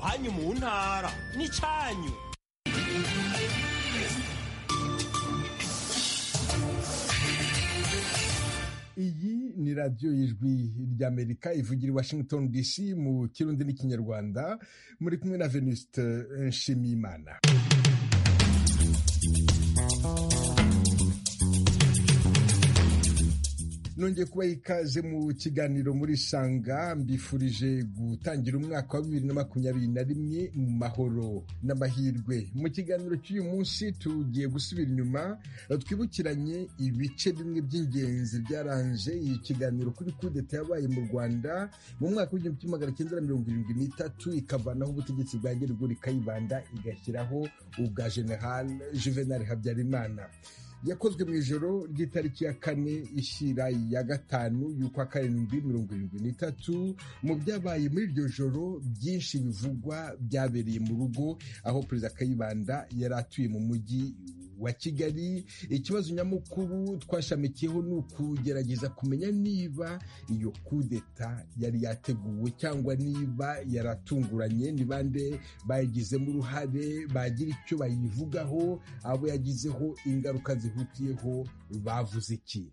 icyanyu mu ntara n'icyanyu iyi ni radiyo y'ijwi ry'amerika ivugira i washington dc mu kirundi n'ikinyarwanda muri kumwe na venuste nshimiyimana nongeye kubaha ikaze mu kiganiro muri sanga mbifurije gutangira umwaka wa bibiri na makumyabiri na rimwe mu mahoro n'amahirwe mu kiganiro cy'uyu munsi tugiye gusubira inyuma twibukiranye ibice bimwe by'ingenzi byaranje iyi kiganiro kuri kudeta yabaye mu rwanda mu mwaka w'igihumbi kimwe magana cyenda na mirongo irindwi n'itatu ikavanaho ubutegetsi bwa gerigori kayibanda igashyiraho ubwa general juvenal habyarimana yakozwe mu ijoro ry'itariki ya kane ishyira ya gatanu y'ukwa karindwi mirongo irindwi n'itatu mu byabaye muri iryo joro byinshi bivugwa byabereye mu rugo aho perezida kayibanda yari atuye mu mujyi wa kigali ikibazo nyamukuru twashamikiyeho ni ukugerageza kumenya niba iyo kudeta yari yateguwe cyangwa niba yaratunguranye ni bande bayigizemo uruhare bagira icyo bayivugaho abo yagizeho ingaruka zi zihutiyeho bavuze iki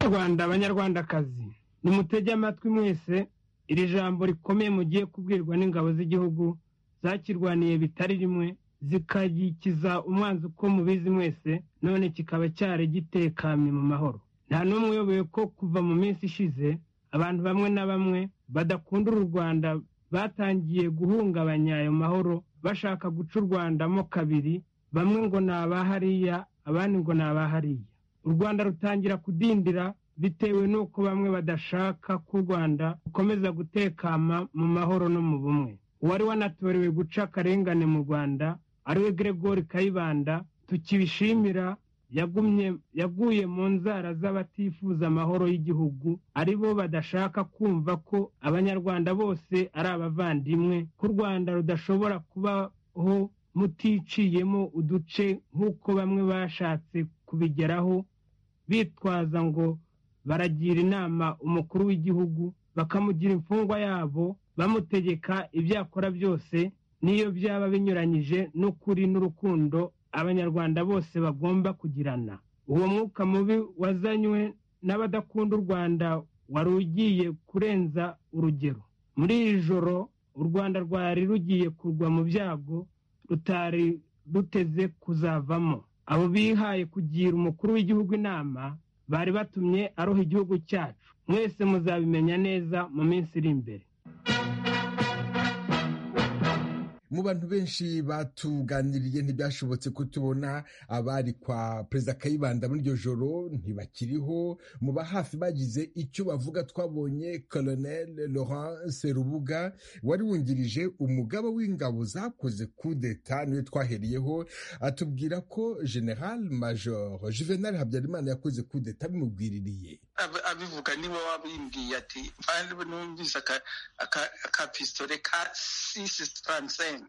rwanda abanyarwandakazi nimutege amatwi mwese iri jambo rikomeye mugiye kubwirwa n'ingabo z'igihugu zakirwaniye bitari rimwe zikagikiza umwanzi uko mubizi mwese none kikaba cyari gitekanye mu mahoro nta n'umwe uyoboye ko kuva mu minsi ishize abantu bamwe na bamwe badakunda uru rwanda batangiye guhungabanya ayo mahoro bashaka guca u rwandamo kabiri bamwe ngo ni abahariya abandi ngo ni abahariya u rwanda rutangira kudindira bitewe n'uko bamwe badashaka ko u rwanda rukomeza gutekama mu mahoro no mu bumwe uwari wanatorewe guca akarengane mu rwanda ariwe gregori kayibanda tukibishimira yagumye yaguye mu nzara z'abatifuza amahoro y'igihugu ari bo badashaka kumva ko abanyarwanda bose ari abavandimwe ko u rwanda rudashobora kubaho muticiyemo uduce nk'uko bamwe bashatse kubigeraho bitwaza ngo baragira inama umukuru w'igihugu bakamugira imfungwa yabo bamutegeka ibyo akora byose n'iyo byaba binyuranyije n'ukuri n'urukundo abanyarwanda bose bagomba kugirana uwo mwuka mubi wazanywe n'abadakunda u rwanda wari ugiye kurenza urugero muri iri joro u rwanda rwari rugiye kugwa mu byago rutari ruteze kuzavamo abo bihaye kugira umukuru w'igihugu inama bari batumye aroha igihugu cyacu mwese muzabimenya neza mu minsi iri imbere mu bantu benshi batuganiriye ntibyashobotse kutubona abari kwa perezida kayibanda muri iryo joro ntibakiriho mu ba hafi bagize icyo bavuga twabonye colonel laurent serubuga wari wungirije umugaba w'ingabo zakoze kudeta niwe twahereyeho atubwira ko general major juvenal habyarimana yakoze kudeta abimubwiririye abivuga niba wabimbwiye ati numvise akapisitore ka sisi taransenga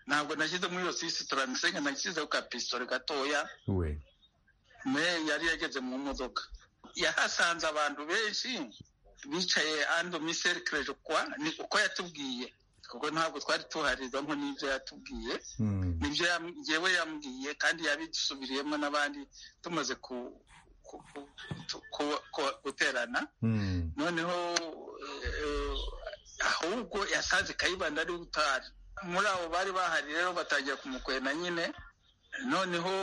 ntabwo nashyize muri iyo sisi taransenga nashyize ku kapisitore gatoya me yari yageze mu modoka yahasanze abantu benshi bicaye ando miserikereje kwa ni uko yatubwiye kuko ntabwo twari tuharizamo n'ibyo yatubwiye nibyo yewe yambwiye kandi yabisubiriyemo n'abandi tumaze guterana noneho ahubwo yasanze kayibanda ari utari muri abo bari bahari rero batangira kumukwena nyine noneho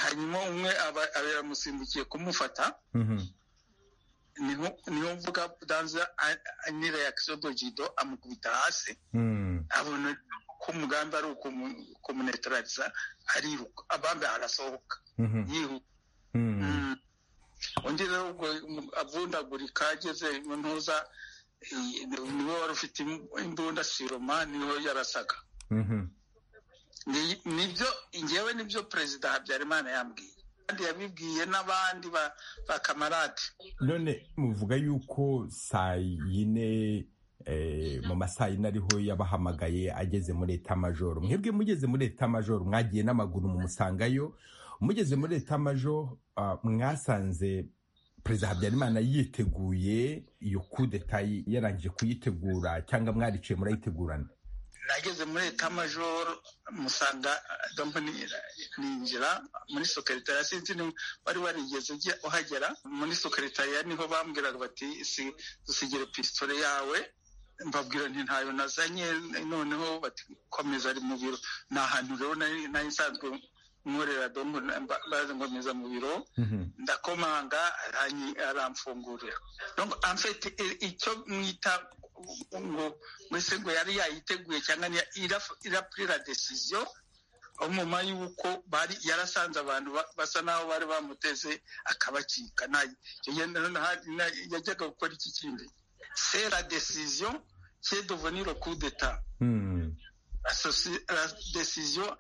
hanyuma umwe yaramusimbukiye kumufata niho mvuga danza ni reakisiyo dogido amukubita hasi abona ko umugambi ari ukumunetarariza ariruka abambe arasohoka yihuta undi rero ubwo avundagurika ageze mu ntuza niwe wari ufite imbunda siroma niho yarasaga nibyo ngewe nibyo perezida habyarimana yambwiye kandi yabibwiye n'abandi bakamarade none muvuga yuko saa yine mu masaha yine ariho yabahamagaye ageze muri etamajoro mwebwe mugeze muri etamajoro mwagiye n'amaguru mumusangayo mugeze muri etamajoro mwasanze perezida habyarimana yiteguye iyo kudeta yarangije kuyitegura cyangwa mwariciye murayitegurana nageze muri etamajoro musanga ninjira muri sokeretariya sinzi wari warigeze uhagera muri sokeretariya niho bambwiraga bati dusigire pisitore yawe mbabwira nti ntayo nazanye noneho bati komeza ari mu biro ni ahantu rero nari nsanzwe nkorera dombo ngomeza mu biro ndakomanga aramfungurira amfite icyo mwita ngo mbese ngo yari yayiteguye cyangwa irapurira desiziyo nyuma y'uko yarasanze abantu basa n'aho bari bamuteze akabacika yajyaga gukora iki kindi sera desiziyo kedovoniro kudeta la desiziyo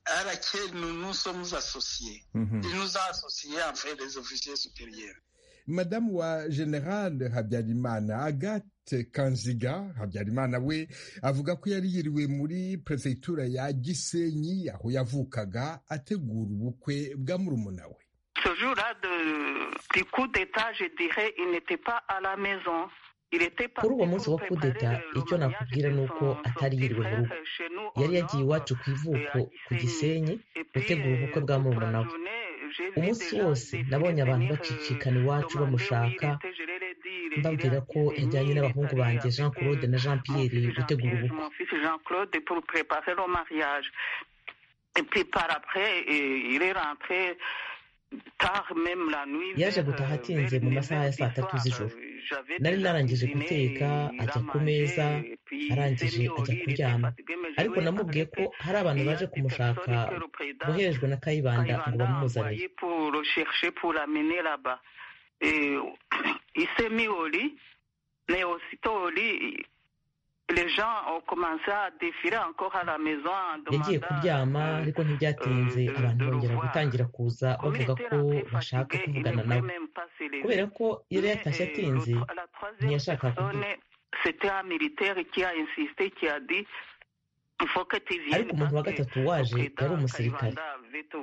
arake nunuso muzasosiye inuzasosiye amfereza ofisiye superiere madamu wa general habyarimana agathe kanziga habyarimana we avuga ko yari yiriwe muri perefegitura ya gisenyi aho yavukaga ategura ubukwe bwa murumuna we Ce jour-là du coup d'état, je dirais, il n'était pas à la maison. kuri uwo munsi wo kudeta icyo nakubwira ni uko atari yiriwe mu rugo yari yagiye iwacu ku ivuko ku gisenyi gutegura ubukwe bwa murumuna we umunsi wose nabonye abantu bacicikana iwacu bamushaka mbabwira ko yajyanye n'abahungu banjye jean claude na jean pierre gutegura ubukwe yaje gutaha atinze mu masaha ya saa tatu z'ijoro nari narangije guteka ajya ku meza arangije ajya kuryama ariko namubwiye ko hari abantu baje kumushaka boherejwe na kayibanda ngo bamuzanire yagiye kuryama ariko ntibyatinze abantu bongera gutangira kuza bavuga ko bashaka kuvugana nawe kubera ko yari yatashye atinze ntiyashaka kuvuga ariko umuntu wa gatatu waje yari umusirikare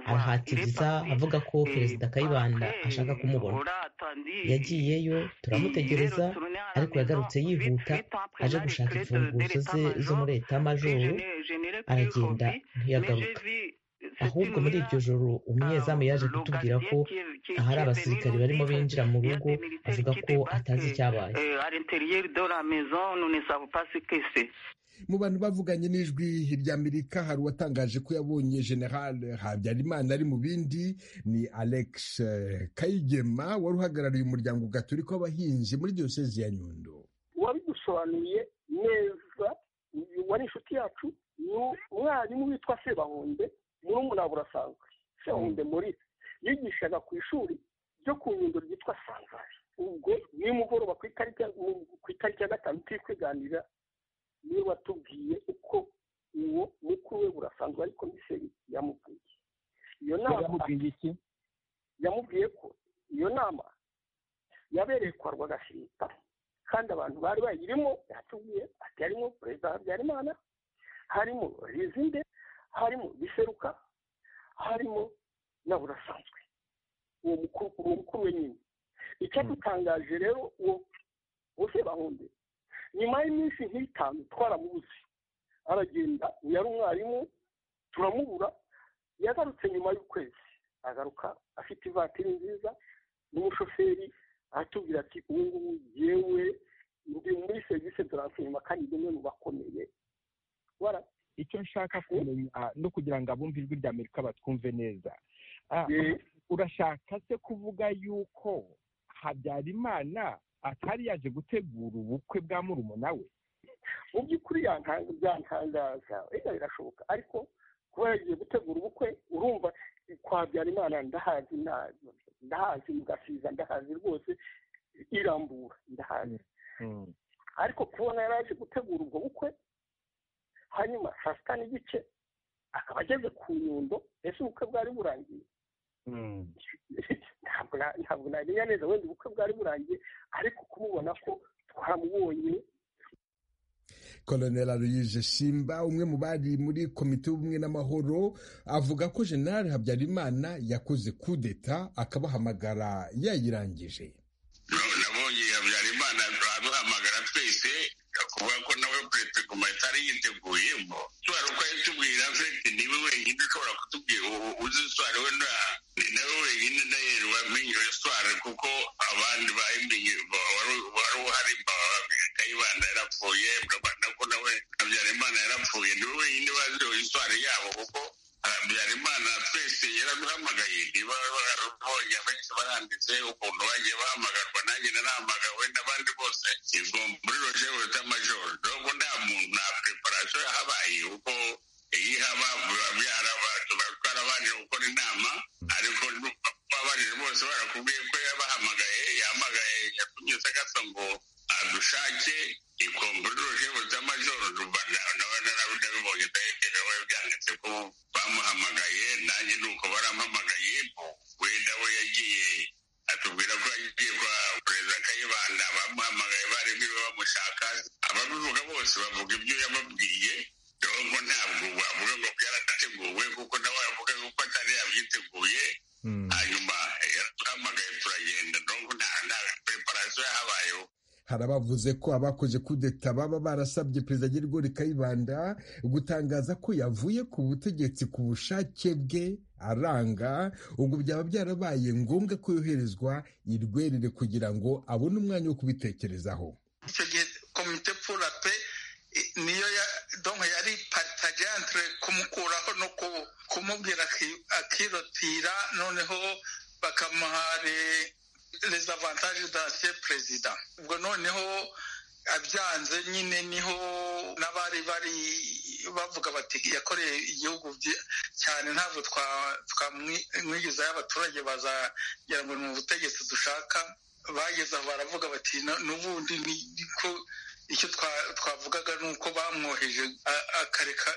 arahatiriza avuga ko perezida kayibanda ashaka kumubona yagiyeyo turamutegereza ariko yagarutse yihuta aje gushaka imfunguzo ze zo muri etamajoro aragenda ntiyagaruka ahubwo muri iryo joro umunyezamu yaje kutubwira ko ahari abasirikare barimo binjira mu rugo avuga ko atazi icyabaye mu bantu bavuganye n'ijwi ry'amerika hari uwatangaje ko yabonye general habyarimana ari mu bindi ni alex kayigema wari uhagarariye umuryango gaturika w'abahinzi muri diyosezi ya nyundo wabidusobanuye neza wari inshuti yacu ni umwarimu witwa sebahunde murumuna burasanzwe sebahunde muri yigishaga ku ishuri ryo ku nyundo ryitwa sanzari ubwo nimugoroba ku itariki ya gatanu turi kwiganira niwe watubwiye uko uwo mukuru we burasanzwe ari komiseri yamubwiye iyo nama yamubwiye ko iyo nama yabereye kwa rwagashinga kandi abantu bari bayirimo yatubwiye ati harimo perezida habyarimana harimo rizinde harimo biseruka harimo na burasanzwe uwo mukuru we nyine icyadutangaje rero uwo bose bahunde nyuma y'iminsi nk'itanu twaramubuze aragenda yari umwarimu turamubura yagarutse nyuma y'ukwezi agaruka afite ivatiri nziza n'umushoferi aratubwira ati ubu ngubu yewe ndi muri serivisi turansiyuma kandi rimwe mu bakomeye icyo nshaka kumenya no kugira ngo abumve ijwi rya amerika batwumve neza urashaka se kuvuga yuko habyarimana atari yaje gutegura ubukwe bwa murumuna we mu by'ukuri byantangaza wenda birashoboka ariko kuba yagiye gutegura ubukwe urumva kwa habyarimana ndahazi ndahazi mugasiza ndahazi rwose irambura ndahazi ariko kubona yari aje gutegura ubwo bukwe hanyuma saa sita n'igice akaba ageze ku nyundo ese ubukwe bwari burangiye ntabwo namenya neza wenda ubukwe bwari burangiye ariko kumubona ko twamubonye koloneli aloyize simba umwe mu bari muri komite y'ubumwe n'amahoro avuga ko generali habyarimana yakoze kudeta akabahamagara yayirangije nabonye habyarimana aduhamagara twese kuvuga ko nawe perezida guma atari yiteguyeho twari uko yatubwira afite niwe wenyine ushobora kutubwira uzi iswara we nawe wenyine ndahera wamenye iswara kuko abandi bayimenye wari uhari kayibanda yarapfuye ko nawe habyarimana yarapfuye niwe wenyine wazi iswara yabo kuko habyarimana twese yaraduhamagaye niba barabonye abenshi baranditse ukuntu bagiye bahamagarwa nanjye narahamagawe n'abandi bose izo muri roje wita majoro dogo nta muntu nta preparasiyo yahabaye kuko iyo ihaba byaraba tuba twarabanje gukora inama ariko babanije bose barakubwiye ko yabahamagaye yahamagaye yatunyuze gasa ngo adushake ikompuroje buta majoro nabibonye ndahekerewe byanditse ko bamuhamagaye nanjye ni uko barampamagaye wenda we yagiye atubwira ko yagiye kwa perezida kayibanda bamuhamagaye bari biriwe bamushaka ababivuga bose bavuga ibyo yababwiye nubwo ntabwo wavuga ngo byarateguwe kuko nawe yavuga ko atari yabyiteguye hanyuma yaraduhamagaye turagenda nubwo nta preparasiyo yahabayeho hari abavuze ko abakoze kudeta baba barasabye perezida Nyirigori Kayibanda gutangaza ko yavuye ku butegetsi ku bushake bwe aranga ubwo byaba byarabaye ngombwa ko yoherezwa i Rwerere kugira ngo abone umwanya wo kubitekerezaho icyo gihe komite pura pe niyo yari paritaje antire kumukuraho no kumubwira akirotira noneho bakamuhare les avantages d'ancien perezida ubwo noneho abyanze nyine niho n'abari bari bavuga bati yakoreye igihugu cyane ntabwo twamwigizayo abaturage bazagira ngo ni ubutegetsi dushaka bageze aho baravuga bati n'ubundi niko icyo twavugaga ni uko bamwoheje akareka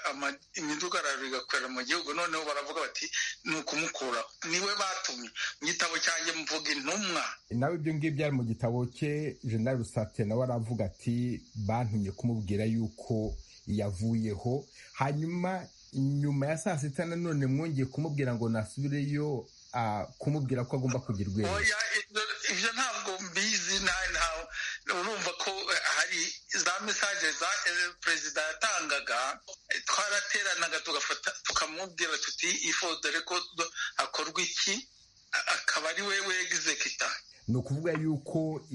imidugararo igakorera mu gihugu noneho baravuga bati ni ukumukuraho niwe batumye mu gitabo cyanjye mvuga intumwa nawe ibyo ngibyo ari mu gitabo cye jenerali rusate nawe aravuga ati bantumye kumubwira yuko yavuyeho hanyuma nyuma ya saa sita nanone mwongeye kumubwira ngo nasubireyo kumubwira ko agomba kugira urwego ibyo ntabwo mbizi urumva ko hari za mesaje za perezida yatangaga twarateranaga tugafata tukamubwira tuti ifodore ko hakorwa iki akaba ari we wegizekita ni ukuvuga yuko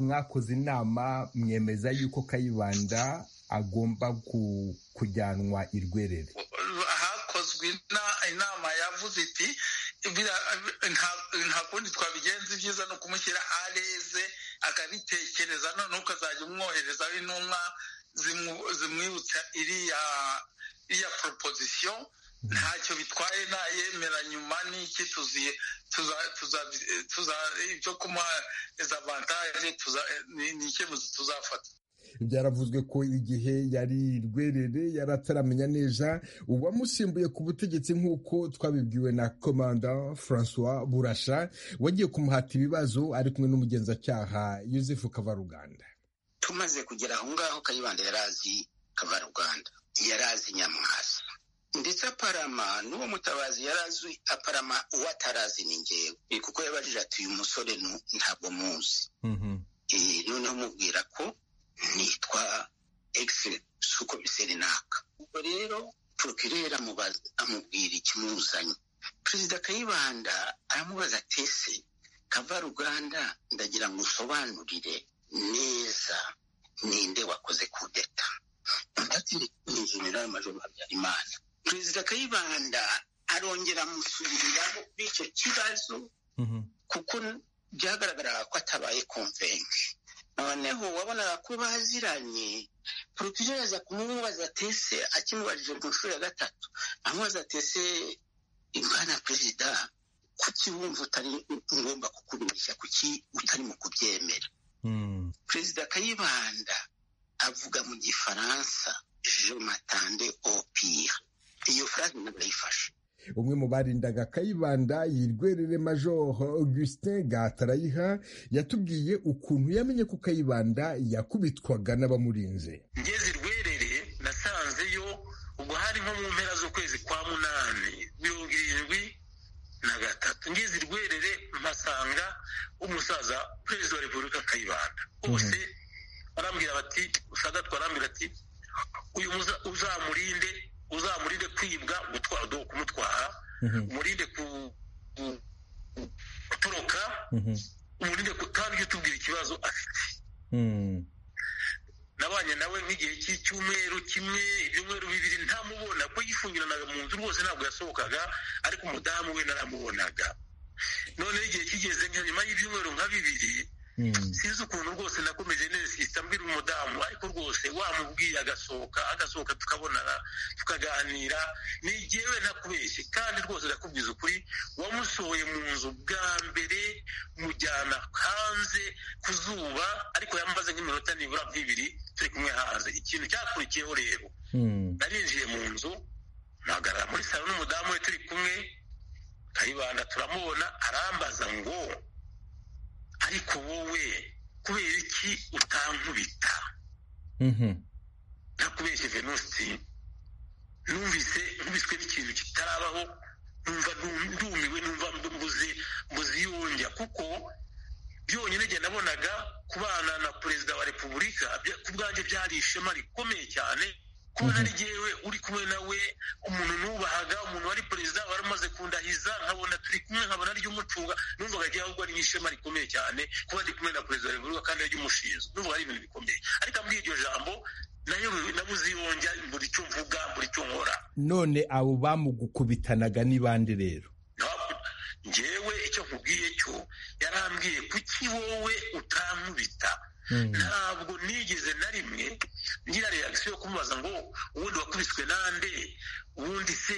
mwakoze inama mwemeza yuko kayibanda agomba kujyanwa i rwerere hakozwe inama yavuze iti nta kundi twabigenza ibyiza ni ukumushyira areze akabitekereza noneho ukazajya umwoherezaho intumwa zimwibutsa iriya iriya proposition ntacyo bitwaye nayemera nyuma n'iki tuziye ibyo kumuha avantage ni icyemezo tuzafata byaravuzwe ko igihe yari rwerere yari ataramenya neza uwamusimbuye ku butegetsi nk'uko twabibwiwe na komanda francois burasha wagiye kumuhata ibibazo ari kumwe n'umugenzacyaha Yusuf kavaruganda tumaze kugera aho ngaho kayibanda yari azi kavaruganda yari azi nyamwasa ndetse aparama n'uwo mutabazi yari azi aparama uwo atarazi ni ngewe kuko yabajije ati uyu musore ntabwo muzi noneho umubwira ko nitwa egisi sukomiseri naka ubwo rero porokirere amubwira ikimuzanye perezida kayibanda aramubaza tese kavaruganda ndagira ngo usobanurire neza ninde wakoze kudeta ndetse n'injenerali majoro habyarimana perezida kayibanda arongera amusubiriraho b'icyo kibazo kuko byagaragaraga ko atabaye komvenke noneho wabonaga ko baziranye porokirere aza kumubaza tese akimubajije ku nshuro ya gatatu amubaza tese imana perezida kuki wumva utari ngomba kukurushya kuki utarimo kubyemera perezida kayibanda avuga mu gifaransa je matande opire iyo furazi ntabwo yayifashe umwe mu barindaga kayibanda yirwerere major augustin gatarayiha yatubwiye ukuntu yamenye ko kayibanda yakubitwaga n'abamurinze ngeze irwerere ubwo hari nko mu mpera z'ukwezi kwa munani mirongo irindwi na gatatu ngeze irwerere mpasanga umusaza perezida wa repubulika kayibanda bose barambwira bati ushagatwa arambwira ati uyu uzamurinde uzamurinde kwibwa gutwara kumutwara umurinde gutoroka umurinde kandi utubwira ikibazo afite nabanye nawe nk'igihe cy'icyumweru kimwe ibyumweru bibiri ntamubona ko yifungiranaga mu nzu rwose ntabwo yasohokaga ariko umudamu we naramubonaga noneho igihe kigeze nka nyuma y'ibyumweru nka bibiri sinzi ukuntu rwose nakomeje neza mbwira umudamu ariko rwose wamubwiye agasohoka agasohoka tukabonana tukaganira nigewe ntakubeshye kandi rwose ndakubwiza ukuri wamusohoye mu nzu bwa mbere mujyana hanze ku zuba ariko yamaze nk'iminota nibura nk'ibiri turi kumwe hanze ikintu cyakurikiyeho rero narinjiye mu nzu mpagarara muri salo n'umudamu we turi kumwe kayibanda turamubona arambaza ngo ariko wowe kubera iki utankubita ntakubeshye venusi numvise nkubiswe n'ikintu kitarabaho numva ndumiwe numva mbuze mbuze yongera kuko byonyine njye nabonaga kubana na perezida wa repubulika ku bwanjye byari ishema rikomeye cyane kubona ari jyewe uri kumwe nawe umuntu nubahaga umuntu wari perezida wari umaze kundahiza nkabona turi kumwe nkabona ari umucunga numvaga jyewe ahubwo ari nk'ishema rikomeye cyane kuba ndi kumwe na perezida wa repubulika kandi ari umushinzwe numvaga ari ibintu bikomeye ariko muri iryo jambo nayo nabuze yongera buri cyo mvuga buri cyo nkora none abo bamugukubitanaga ni bande rero njyewe icyo nkubwiye cyo yarambwiye kuki wowe utankubita ntabwo nigeze na rimwe ngira reagisiyo yo kumubaza ngo ubundi wakubiswe nande ubundi se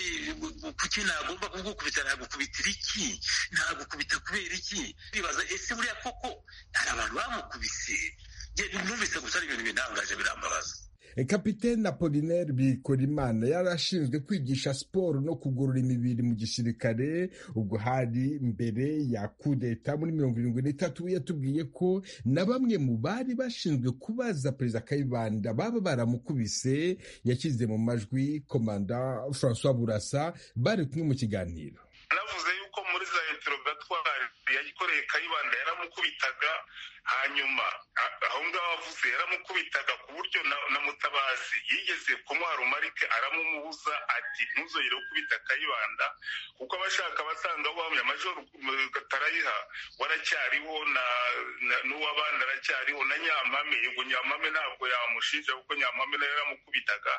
kuki nagomba kugukubita nagukubitira iki nagukubita kubera iki bibaza ese buriya koko hari abantu bamukubise numvise gusa ari ibintu binangaje birambabaza kapitene apolinaire bikorimana yari ashinzwe kwigisha siporo no kugorora imibiri mu gisirikare ubwo hari mbere ya kudeta muri mirongo irindwi n'itatu yatubwiye ko na bamwe mu bari bashinzwe kubaza perezida kayibanda baba baramukubise yashyize mu majwi komanda francois burasa bari kumwe mu kiganiro aravuze yuko muri za interogatwari yayikoreye kayibanda yaramukubitaga hanyuma aho ngaho avuze yaramukubitaga ku buryo na mutabazi yigeze kumwara umarike aramumubuza ati ntuzongere gukubita kayibanda kuko abashaka basanga wamye amajoro gatarayiha waracyariho n'uwabana aracyariho na nyampame yego nyampame ntabwo yamushinja kuko nyampame nayo yaramukubitaga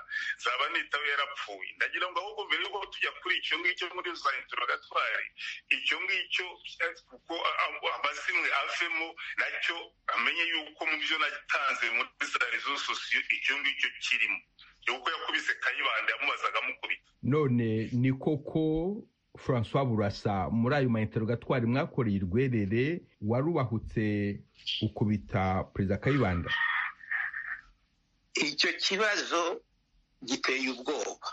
zaba nitawe yarapfuye ndagira ngo ahubwo mbere yuko tujya kuri icyo ngicyo muri za interogatwari icyo ngicyo kuko amazimwe avemo nacyo amenye yuko mu byo natanze muri za rezo sosiyo icyo ngicyo kirimo yuko yakubise kayibanda yamubazaga amukubita none ni koko francois burasa muri ayo mainterogatwari mwakoreye irwerere warubahutse ukubita perezida kayibanda icyo kibazo giteye ubwoba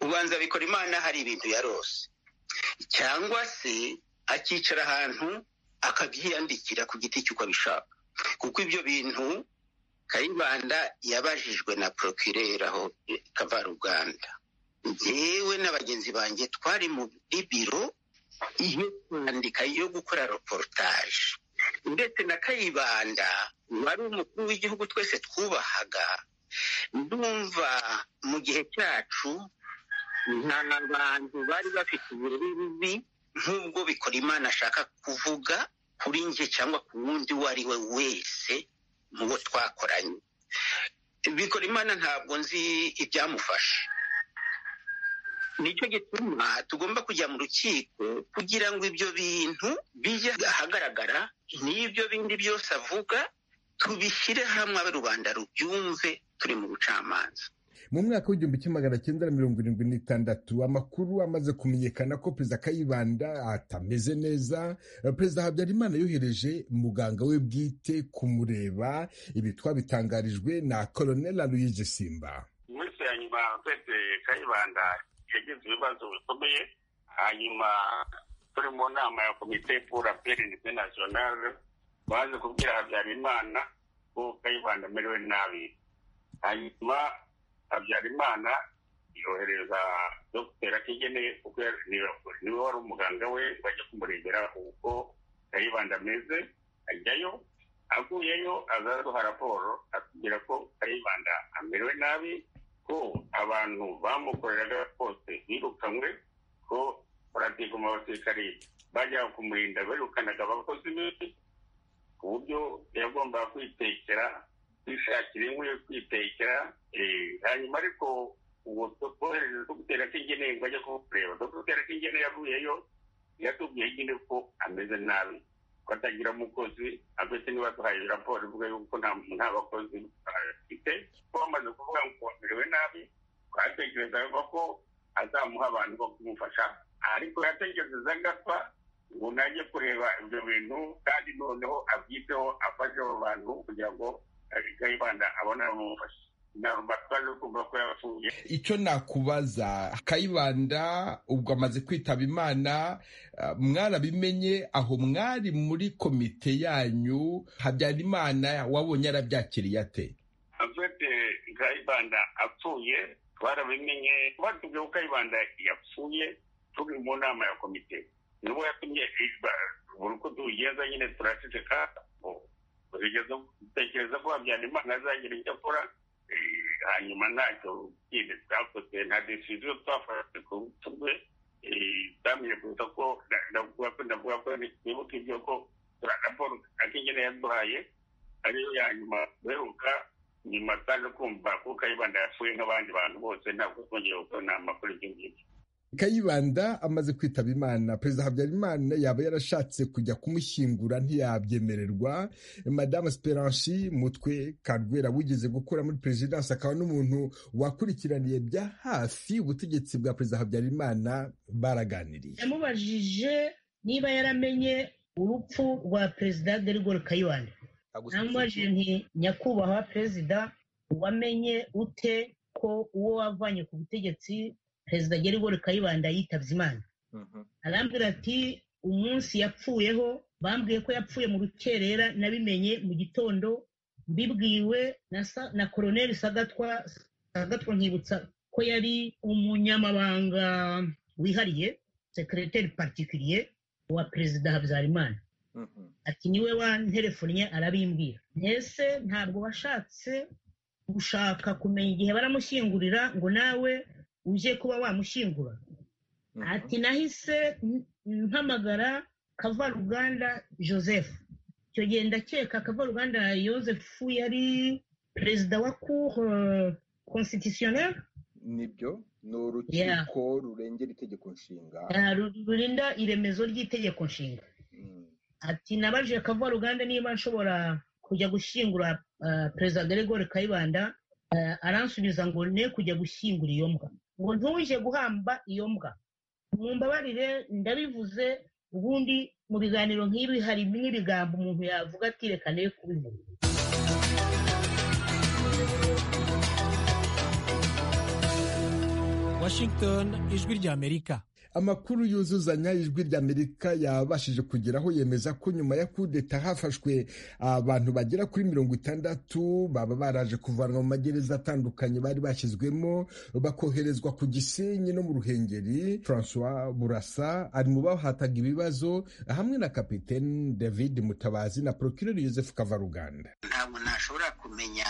ubanza bikora imana hari ibintu yarose cyangwa se akicara ahantu akabyiyandikira ku giti cy'uko abishaka kuko ibyo bintu kayibanda yabajijwe na porokirera aho kavaruganda yewe na bagenzi banjye twari muri biro iyo kwandika yo gukora reportage ndetse na kayibanda wari umukuru w'igihugu twese twubahaga ndumva mu gihe cyacu nta bantu bari bafite uburere bubi nk'ubwo bikora imana ashaka kuvuga kuri njye cyangwa ku wundi uwo ari we wese mu bo twakoranye bikora imana ntabwo nzi ibyamufasha nicyo gituma tugomba kujya mu rukiko kugira ngo ibyo bintu bijye ahagaragara n'ibyo bindi byose avuga tubishyire hamwe abe rubanda rubyumve turi mu bucamanza mu mwaka w'igihumbi kimwe magana cyenda na mirongo irindwi n'itandatu amakuru amaze kumenyekana ko perezida kayibanda atameze neza perezida habyarimana yohereje muganga we bwite kumureba ibi twabitangarijwe na koloneli aloyize simba mu minsi ya nyuma perezida kayibanda yagize ibibazo bikomeye hanyuma turi mu nama ya komite pura perinite nasiyonari baje kubwira habyarimana ko kayibanda amerewe nabi hanyuma habyarimana yohereza dogiteri atigene kuko niwe wari umuganga we bajya kumurebera uko kayibanda ameze ajyayo aguyeyo azaduha raporo atubwira ko kayibanda amerewe nabi ko abantu bamukoreraga bose birukanywe ko mu abasirikari bajyaga kumurinda birukanaga abakozi be ku buryo yagombaga kwitekera kwishakira inkwi yo kwitekera hanyuma ariko ubu twohereza dogiteri atigene bajya kumureba dogiteri atigene yavuyeyo yatubwiye nyine ko ameze nabi ko atagira umukozi afite niba duhaye raporo ivuga yuko nta bakozi afite ko bamaze kuvuga ngo amerewe nabi twatekerezaga ko azamuha abantu bo kumufasha ariko yatekerezaga apfa ngo najye kureba ibyo bintu kandi noneho abyiteho afasheho abantu kugira ngo kayibanda abone abamufasha icyo nakubaza kayibanda ubwo amaze kwitaba imana mwarabimenye aho mwari muri komite yanyu habyarimana wabonye arabyakiriye ate afite kayibanda apfuye twarabimenye batubwiye ko kayibanda yapfuye turi mu nama ya komite nibo yatumye buri uko tubigenza nyine turaceceka dutekereza ko habyarimana azagira icyo akora hanyuma ntacyo kindi twakoze nta decision twafashe ku rubuto rwe twamenye kuza ko ndavuga ko ndavuga ko nibuka ibyo ko raporo akenyene yaduhaye ariyo ya nyuma duheruka nyuma twaje kumva ko kayibanda yapfuye nk'abandi bantu bose ntabwo twongeye gukora inama kuri ibyo ngibyo kayibanda amaze kwitaba imana perezida habyarimana yaba yarashatse kujya kumushyingura ntiyabyemererwa madamu esperanci mutwe karwera wigeze gukora muri perezidansi akaba n'umuntu wakurikiraniye bya hafi ubutegetsi bwa perezida habyarimana baraganiriye yamubajije niba yaramenye urupfu rwa perezida derigore kayibanda namubajije nti nyakubahwa perezida wamenye ute ko uwo wavanye ku butegetsi perezida gerigori kayibanda yitabye imana arambwira ati umunsi yapfuyeho bambwiye ko yapfuye mu rukerera nabimenye mu gitondo mbibwiwe na koroneri sagatwa sagatwa nkibutsa ko yari umunyamabanga wihariye sekereteri patikiriye wa perezida habyarimana ati niwe wanterefonnye arabimbwira mbese ntabwo washatse gushaka kumenya igihe baramushyingurira ngo nawe uje kuba wamushyingura ati nahise mpamagara kavaruganda joseph icyo gihe ndakeka kavaruganda joseph yari perezida wa cour constitutionnelle nibyo ni urukiko rurengera itegeko nshinga rurinda iremezo ry'itegeko nshinga ati nabajije kavaruganda niba nshobora kujya gushyingura perezida deregore kayibanda aransubiza ngo ne kujya gushyingura iyo mbwa ngo ntuje guhamba iyo mbwa mumbabarire ndabivuze ubundi mu biganiro nk'ibi hari n'ibigambo umuntu yavuga ati reka nawe kubivuga washington ijwi ry'amerika amakuru yuzuzanya ijwi ry'amerika yabashije kugeraho yemeza ko nyuma ya kudeta hafashwe abantu bagera kuri mirongo itandatu baba baraje kuvanwa mu magereza atandukanye bari bashyizwemo bakoherezwa ku gisenyi no mu ruhengeri francois burasa ari mu bahataga ibibazo hamwe na kapitene david mutabazi na procureur joseph kavaruganda ntabwo ntashobora kumenya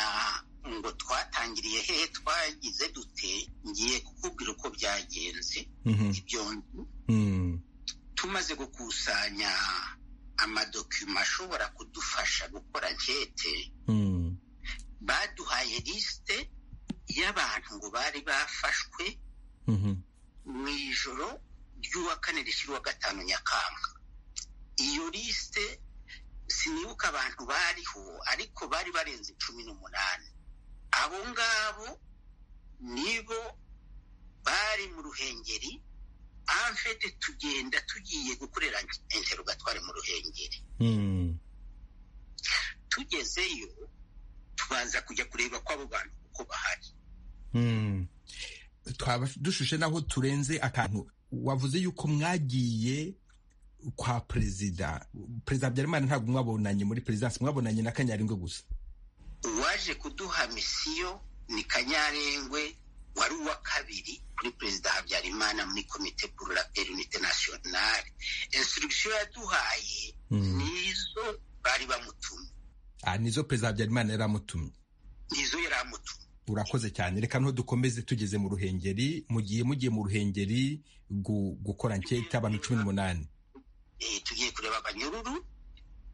ngo twatangiriye hehe twagize dute ngiye kukubwira uko byagenze ibyo tumaze gukusanya amadokima ashobora kudufasha gukora nkete baduhaye lisite y'abantu ngo bari bafashwe mu ijoro ry'uwa kane rishyirwa gatanu nyakanga iyo lisite sinibuka abantu bariho ariko bari barenze cumi n'umunani abo ngabo nibo bari mu ruhengeri amfete tugenda tugiye gukorera interugatwari mu ruhengeri tugezeyo tubanza kujya kureba ko abo bantu uko bahari twaba dushushe naho turenze akantu wavuze yuko mwagiye kwa perezida perezida habyarimana ntabwo mwabonanye muri perezidansi mwabonanye na kanyarengwe gusa uwaje kuduha misiyo ni kanyarengwe wari uwa kabiri kuri perezida habyarimana muri komite pour la paix unite nationale instruction yaduhaye nizo bari bamutumye nizo perezida habyarimana yari amutumye nizo yari amutumye urakoze cyane reka niho dukomeze tugeze mu ruhengeri mugiye mugiye mu ruhengeri gukora nketa abantu cumi n'umunani tugiye kureba abanyururu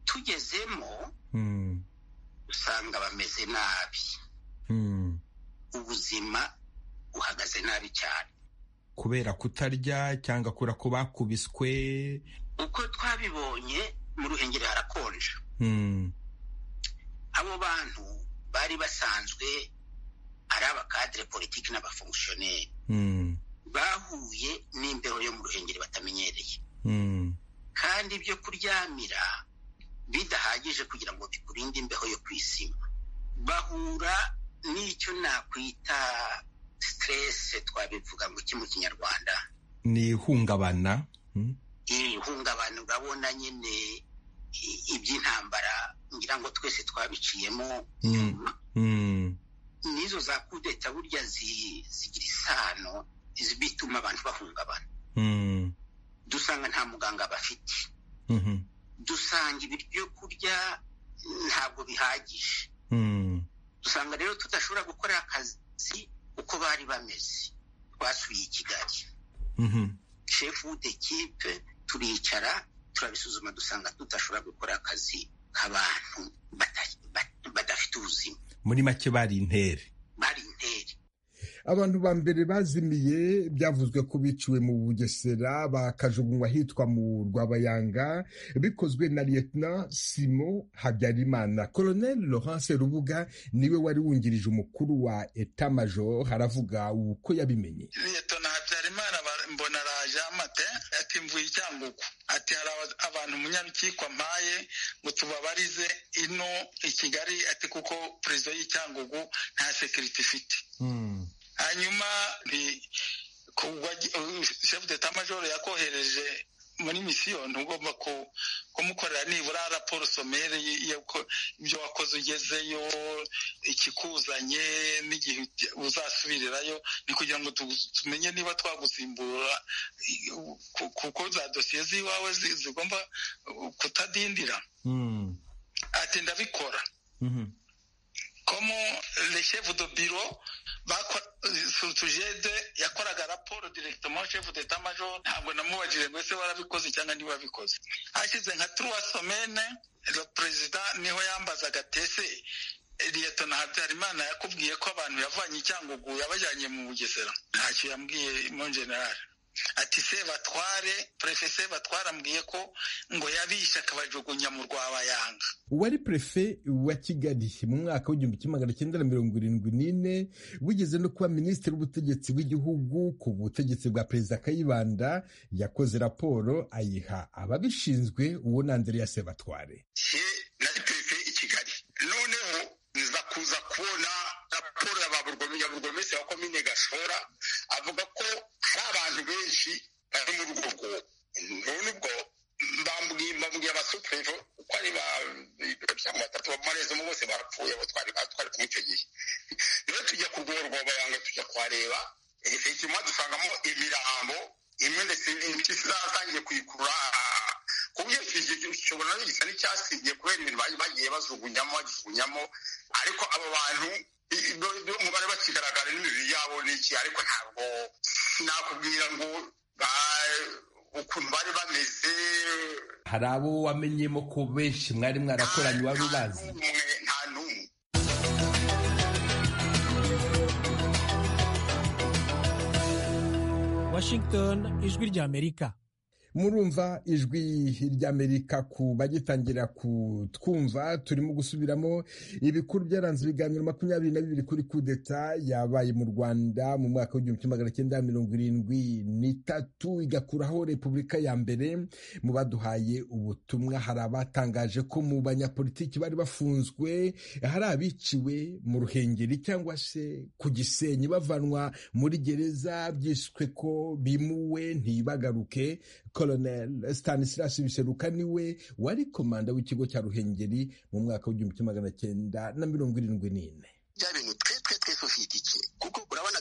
tugezemo usanga bameze nabi ubuzima buhagaze nabi cyane kubera kutarya cyangwa kubera ko bakubiswe uko twabibonye mu ruhengeri harakonja abo bantu bari basanzwe ari abakadire politiki n'abafongisiyoneri bahuye n'imbeho yo mu ruhengeri batamenyereye kandi ibyo kuryamira bidahagije kugira ngo bikurinde imbeho yo kwisima bahura n'icyo nakwita siteresi twabivuga ngo iki mu kinyarwanda ni ihungabana ihungabana urabona nyine iby'intambara ngira ngo twese twabiciyemo nyuma nizo za kudeta burya zigira isano bituma abantu bahungabana dusanga nta muganga bafite dusanga ibiryo kurya ntabwo bihagije dusanga rero tudashobora gukora akazi uko bari bameze twasuye i kigali shefu dekipe turicara turabisuzuma dusanga tudashobora gukora akazi k'abantu badafite ubuzima muri make bari intere bari intere abantu ba mbere bazimiye byavuzwe ko biciwe mu bugesera bakajugunywa ahitwa mu rwabayanga bikozwe na liyetona simo habyarimana koloneli laurence rubuga niwe wari wungirije umukuru wa eta major haravuga uko yabimenye liyetona habyarimana mbona araje amate ati mvuye icyangugu ati hari abantu umunyarukiko mpaye ngo tubabarize ino i kigali ati kuko perezida y'icyangugu nta sekiriti ifite hanyuma shefu deta majoro yakohereje muri misiyo ntugomba kumukorera nibura raporo somere ibyo wakoze ugezeyo ikikuzanye n'igihe uzasubirirayo ni kugira ngo tumenye niba twagusimbura kuko za dosiye z'iwawe zigomba kutadindira ati ndabikora komo reshefu do biro surutujede yakoraga raporo direkitomo shefu deta majoro ntabwo namubajije ngo ese warabikoze cyangwa ntiwabikoze hashize nka turuwa somene perezida niho yambazaga tese liyetona habyarimana yakubwiye ko abantu yavanye icyangugu yabajyanye mu bugesera ntacyo yambwiye mo generale ati se batware prefe se batware ambwiye ko ngo yabishe akabajugunya mu rwabayanga uwari prefe wa kigali mu mwaka w'igihumbi kimwe magana cyenda na mirongo irindwi n'ine wigeze no kuba minisitiri w'ubutegetsi bw'igihugu ku butegetsi bwa perezida kayibanda yakoze raporo ayiha ababishinzwe uwo na andrea sebatware nari prefe i kigali noneho nza kuza kubona raporo ya baburgomesi wa komine gashora avuga ko hari abantu benshi bari muri urwo rwobo none ubwo mbabwiye abasuperevo uko ari ba batatu bamarezamo bose barapfuye abo twari batwari kumwe icyo gihe rero tujya ku rwego bayanga tujya kuhareba inyuma dusangamo imirambo imwe ndetse n'impyisi zatangiye kuyikurura ku bwinshi gishobora no gisa n'icyasibye kubera ibintu bagiye bajugunyamo bajugunyamo ariko abo bantu umubare bakigaragara n'imibiri yabo ni iki ariko ntabwo sinakubwira ngo ukuntu bari bameze hari abo wamenyemo ko benshi mwari mwarakoranye wari ubazi nta n'umwe washington ijwi ry'amerika murumva ijwi ry'amerika ku bagitangira kutwumva turimo gusubiramo ibikuru byaranze ibiganiro makumyabiri na bibiri kuri kudeta yabaye mu rwanda mu mwaka w'igihumbi kimwe magana cyenda mirongo irindwi n'itatu igakuraho repubulika ya mbere mu baduhaye ubutumwa hari abatangaje ko mu banyapolitiki bari bafunzwe hari abiciwe mu ruhengeri cyangwa se ku gisenyi bavanwa muri gereza byiswe ko bimuwe ntibagaruke Colonel Stanislas Biseruka niwe wari komanda w'ikigo cya Ruhengeri mu mwaka w'igihumbi kimwe magana cyenda na mirongo irindwi n'ine bya bintu twe twe twe mateso fiidikiye kuko urabona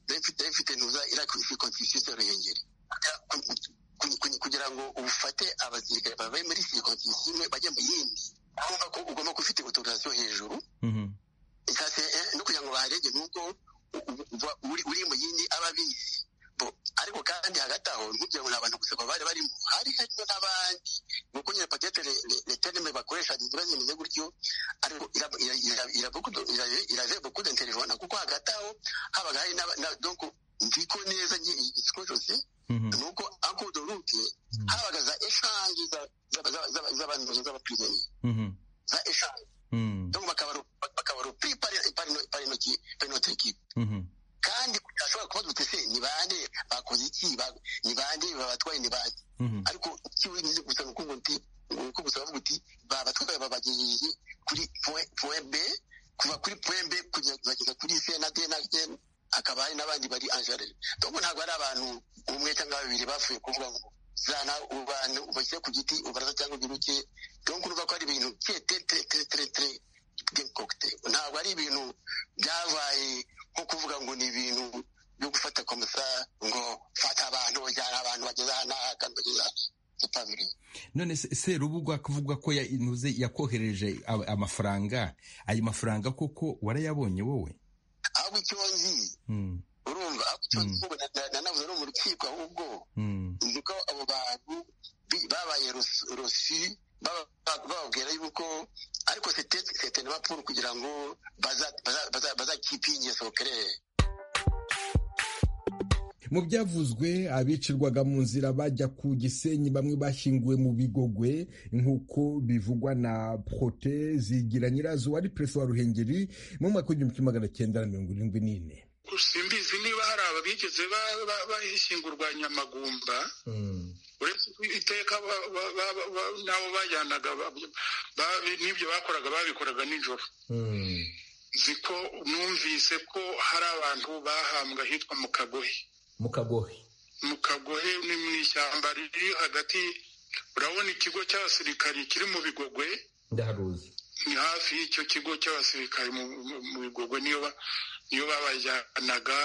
david nuza irakwisi konstitusiyo y'uruyengeri kugira ngo ufate abasirikare bavuye muri sirikonsisiyo imwe bajya mu yindi urumva ko ugomba kuba ufite otorizasiyo hejuru no kugira ngo baharege n'ubwo uri mu yindi aba abizi ariko kandi hagati aho ntibyo ni abantu gusa bari barimo hari harimo n'abandi ni uko nyine pakete leterime bakoresha ziba zimeze gutyo ariko irave bukude interivona kuko hagati aho habaga hari donko ndiko neza ikikorose ni uko akudo rute habaga za eshangi z'abantu z'abapirimi za eshangi donko bakabaro pri parinotekipe kandi ashobora kubaza uti se ni bande bakoze iki ni bande babatwaye ni bande ariko ikiwe nize gusa nuko ngo nti uko gusa bavuga uti babatwaye babagejeje kuri point B kuva kuri point B kugeza kuri C na D na E akaba hari n'abandi bari angere donc ntabwo ari abantu umwe cyangwa babiri bapfuye kuvuga ngo zana abantu ubashyire ku giti ubaraza cyangwa ugiruke donc urumva ko ari ibintu tre tre tre tre ntabwo ari ibintu byabaye nko kuvuga ngo ni ibintu byo gufata komisa ngo fata abantu bajyana abantu bageze aha n'aha kandi bageze none serubugwa kuvuga ko intuze yakohereje amafaranga ayo mafaranga koko warayabonye wowe ahubwo icyo nzi urumva ahubwo icyo nzi nanavuze no mu rukiko ahubwo nzi ko abo bantu babaye rosi bababwira yuko ariko sete na mapuru kugira ngo bazakipinge sokerere mu byavuzwe abicirwaga mu nzira bajya ku gisenyi bamwe bashyinguwe mu bigogwe nk'uko bivugwa na prote zigira nyirazo wari perezida wa ruhengeri mu mwaka w'igihumbi kimwe magana cyenda na mirongo irindwi n'ine simbizi niba hari ababigeze bashyingurwa nyamagumba uretse iteka n'abo bajyanaga n'ibyo bakoraga babikoraga nijoro nzi ko numvise ko hari abantu bahambwa ahitwa mu kagohe mu kagohe mu kagohe ni mu ishyamba riri hagati urabona ikigo cy'abasirikari kiri mu bigogwe ndaharuzi ni hafi y'icyo kigo cy'abasirikari mu bigogwe niyo babajyanaga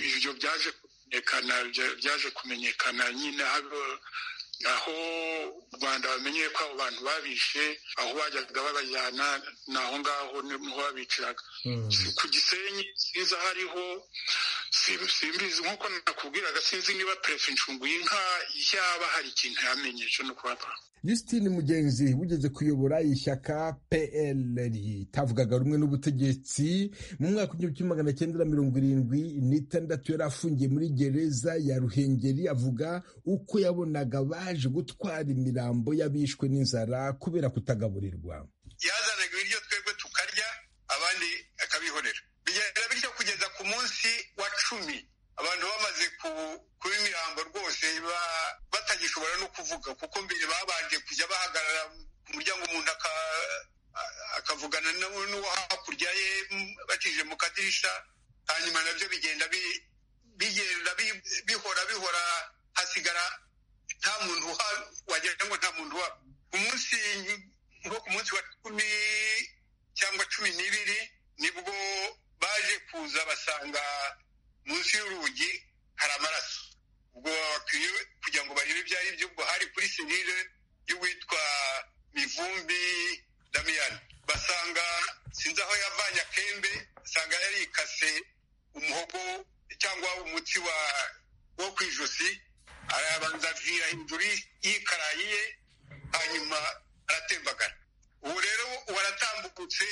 ibyo byaje byaje kumenyekana nyine aho u rwanda bamenyeye ko abo bantu babishe aho bajyaga babajyana ni aho ngaho niho babiciraga ku gisenyi sinzi aho ariho simbizi nk'uko nakubwiraga sinzi niba perefe incungu y'inka yaba hari ikintu yamenye cyo ni ukubapfa Justine mugenzi wigeze kuyobora ishyaka PL ritavugaga rumwe n'ubutegetsi mu mwaka w'igihumbi kimwe magana cyenda na mirongo irindwi n'itandatu yari afungiye muri gereza ya Ruhengeri avuga uko yabonaga baje gutwara imirambo y'abishwe n'inzara kubera kutagaburirwa yazanaga ibiryo twebwe tukarya abandi akabihorera bigenda bityo kugeza ku munsi wa cumi abantu bamaze kuba imirambo rwose batagishobora no kuvuga kuko mbere babanje kujya bahagarara ku muryango umuntu akavugana n'uwo hakurya ye bakije mu kadirisha hanyuma nabyo bigenda bigenda bihora bihora hasigara nta muntu wagira ngo nta muntu uhaba umunsi nko ku munsi wa cumi cyangwa cumi n'ibiri nibwo baje kuza basanga munsi y'urugi hari amaraso ubwo bakwiye kugira ngo barebe ibyo ari byo ubwo hari kuri serire y'uwitwa mivumbi damiyani basanga sinzi aho yavanye akembe basanga yarikase umuhogo cyangwa umutsi wa wo ku ijosi arabanza avira hejuru y'ikarayi ye hanyuma aratembagara ubu rero waratambutse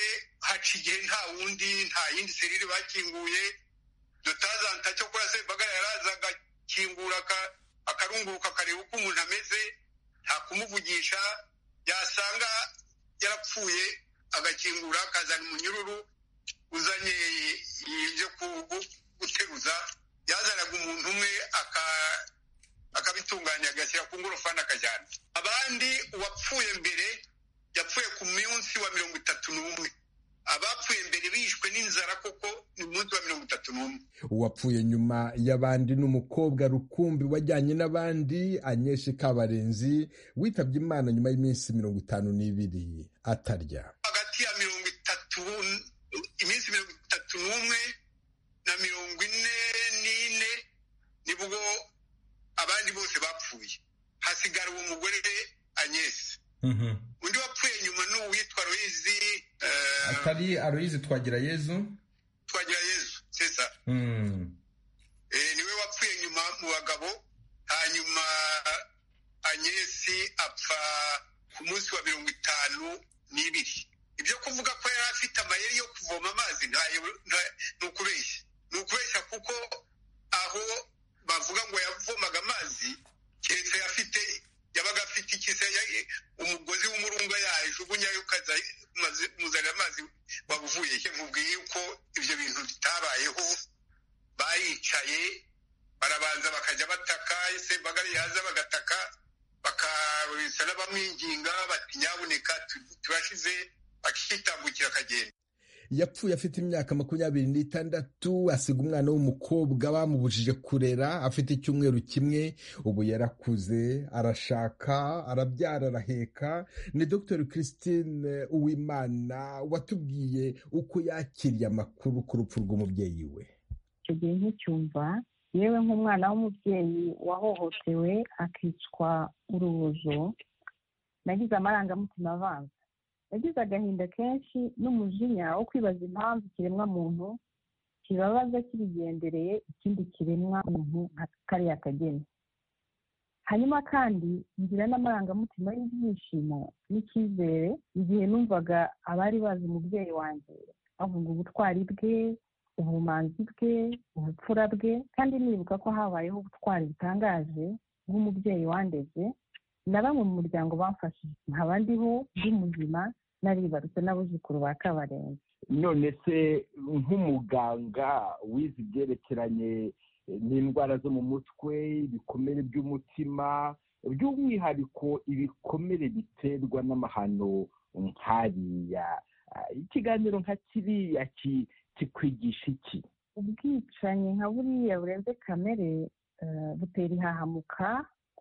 haca igihe nta wundi nta yindi serire bakinguye dutazanta cyo kuri sebagara yaraza agakingura akarunguruka akareba uko umuntu ameze nta kumuvugisha yasanga yarapfuye agakingura akazana umunyururu uzanye ibyo guteruza yazanaga umuntu umwe akabitunganya agashyira ku ngorofani akajyana abandi uwapfuye mbere yapfuye ku munsi wa mirongo itatu n'umwe abapfuye mbere bishwe n'inzara koko ni umunsi wa mirongo itatu n'umwe uwapfuye nyuma y'abandi ni umukobwa rukumbi wajyanye n'abandi anyeshe kabarenzi witabye imana nyuma y'iminsi mirongo itanu n'ibiri atarya hagati ya mirongo itatu iminsi mirongo itatu n'umwe na mirongo ine n'ine nibwo abandi bose bapfuye hasigara uwo mugore anyesi undi wapfuye nyuma ni uwitwa royizi atari aroyizi twagira yezu twagira yezu sesa niwe wapfuye nyuma mu bagabo hanyuma anyesi apfa ku munsi wa mirongo itanu n'ibiri ibyo kuvuga ko yari afite amayeri yo kuvoma amazi ni ukubeshya ni ukubeshya kuko aho bavuga ngo yavomaga amazi keretse afite yabaga afite ikise umugozi w'umurunga yajugunyayo ukaza muzanira amazi wabuvuye he mubwiye yuko ibyo bintu bitabayeho baricaye barabanza bakajya bataka ese mbagari yaza bagataka bakarubitsa n'abamwinginga bati nyabuneka tubashize bakitambukira akagenda yapfuye afite imyaka makumyabiri n'itandatu asiga umwana w'umukobwa bamubujije kurera afite icyumweru kimwe ubu yarakuze arashaka arabyara araheka ni dr christine uwimana watubwiye uko yakiriye amakuru ku rupfu rw'umubyeyi we icyo gihe nticyumva yewe nk'umwana w'umubyeyi wahohotewe akicwa urubozo nagize amarangamutima avanze yagize agahinda kenshi n'umujinya wo kwibaza impamvu ikiremwa muntu kibabaza kibigendereye ikindi kiremwa muntu nka kariya kageni hanyuma kandi ngira n'amarangamutima y'ibyishimo n'icyizere igihe numvaga abari bazi umubyeyi wanjye bavuga ubutwari bwe ubumanzi bwe ubupfura bwe kandi nibuka ko habayeho ubutwari butangaje bw'umubyeyi wandeze na bamwe mu muryango bamfashije nkaba ndiho ndi muzima naribarutse n'abuzukuru ba kabarenzi none se nk'umuganga wize ibyerekeranye n'indwara zo mu mutwe ibikomere by'umutima by'umwihariko ibikomere biterwa n'amahano nkariya ikiganiro nka kiriya kikwigisha iki ubwicanyi nka buriya burenze kamere butera ihahamuka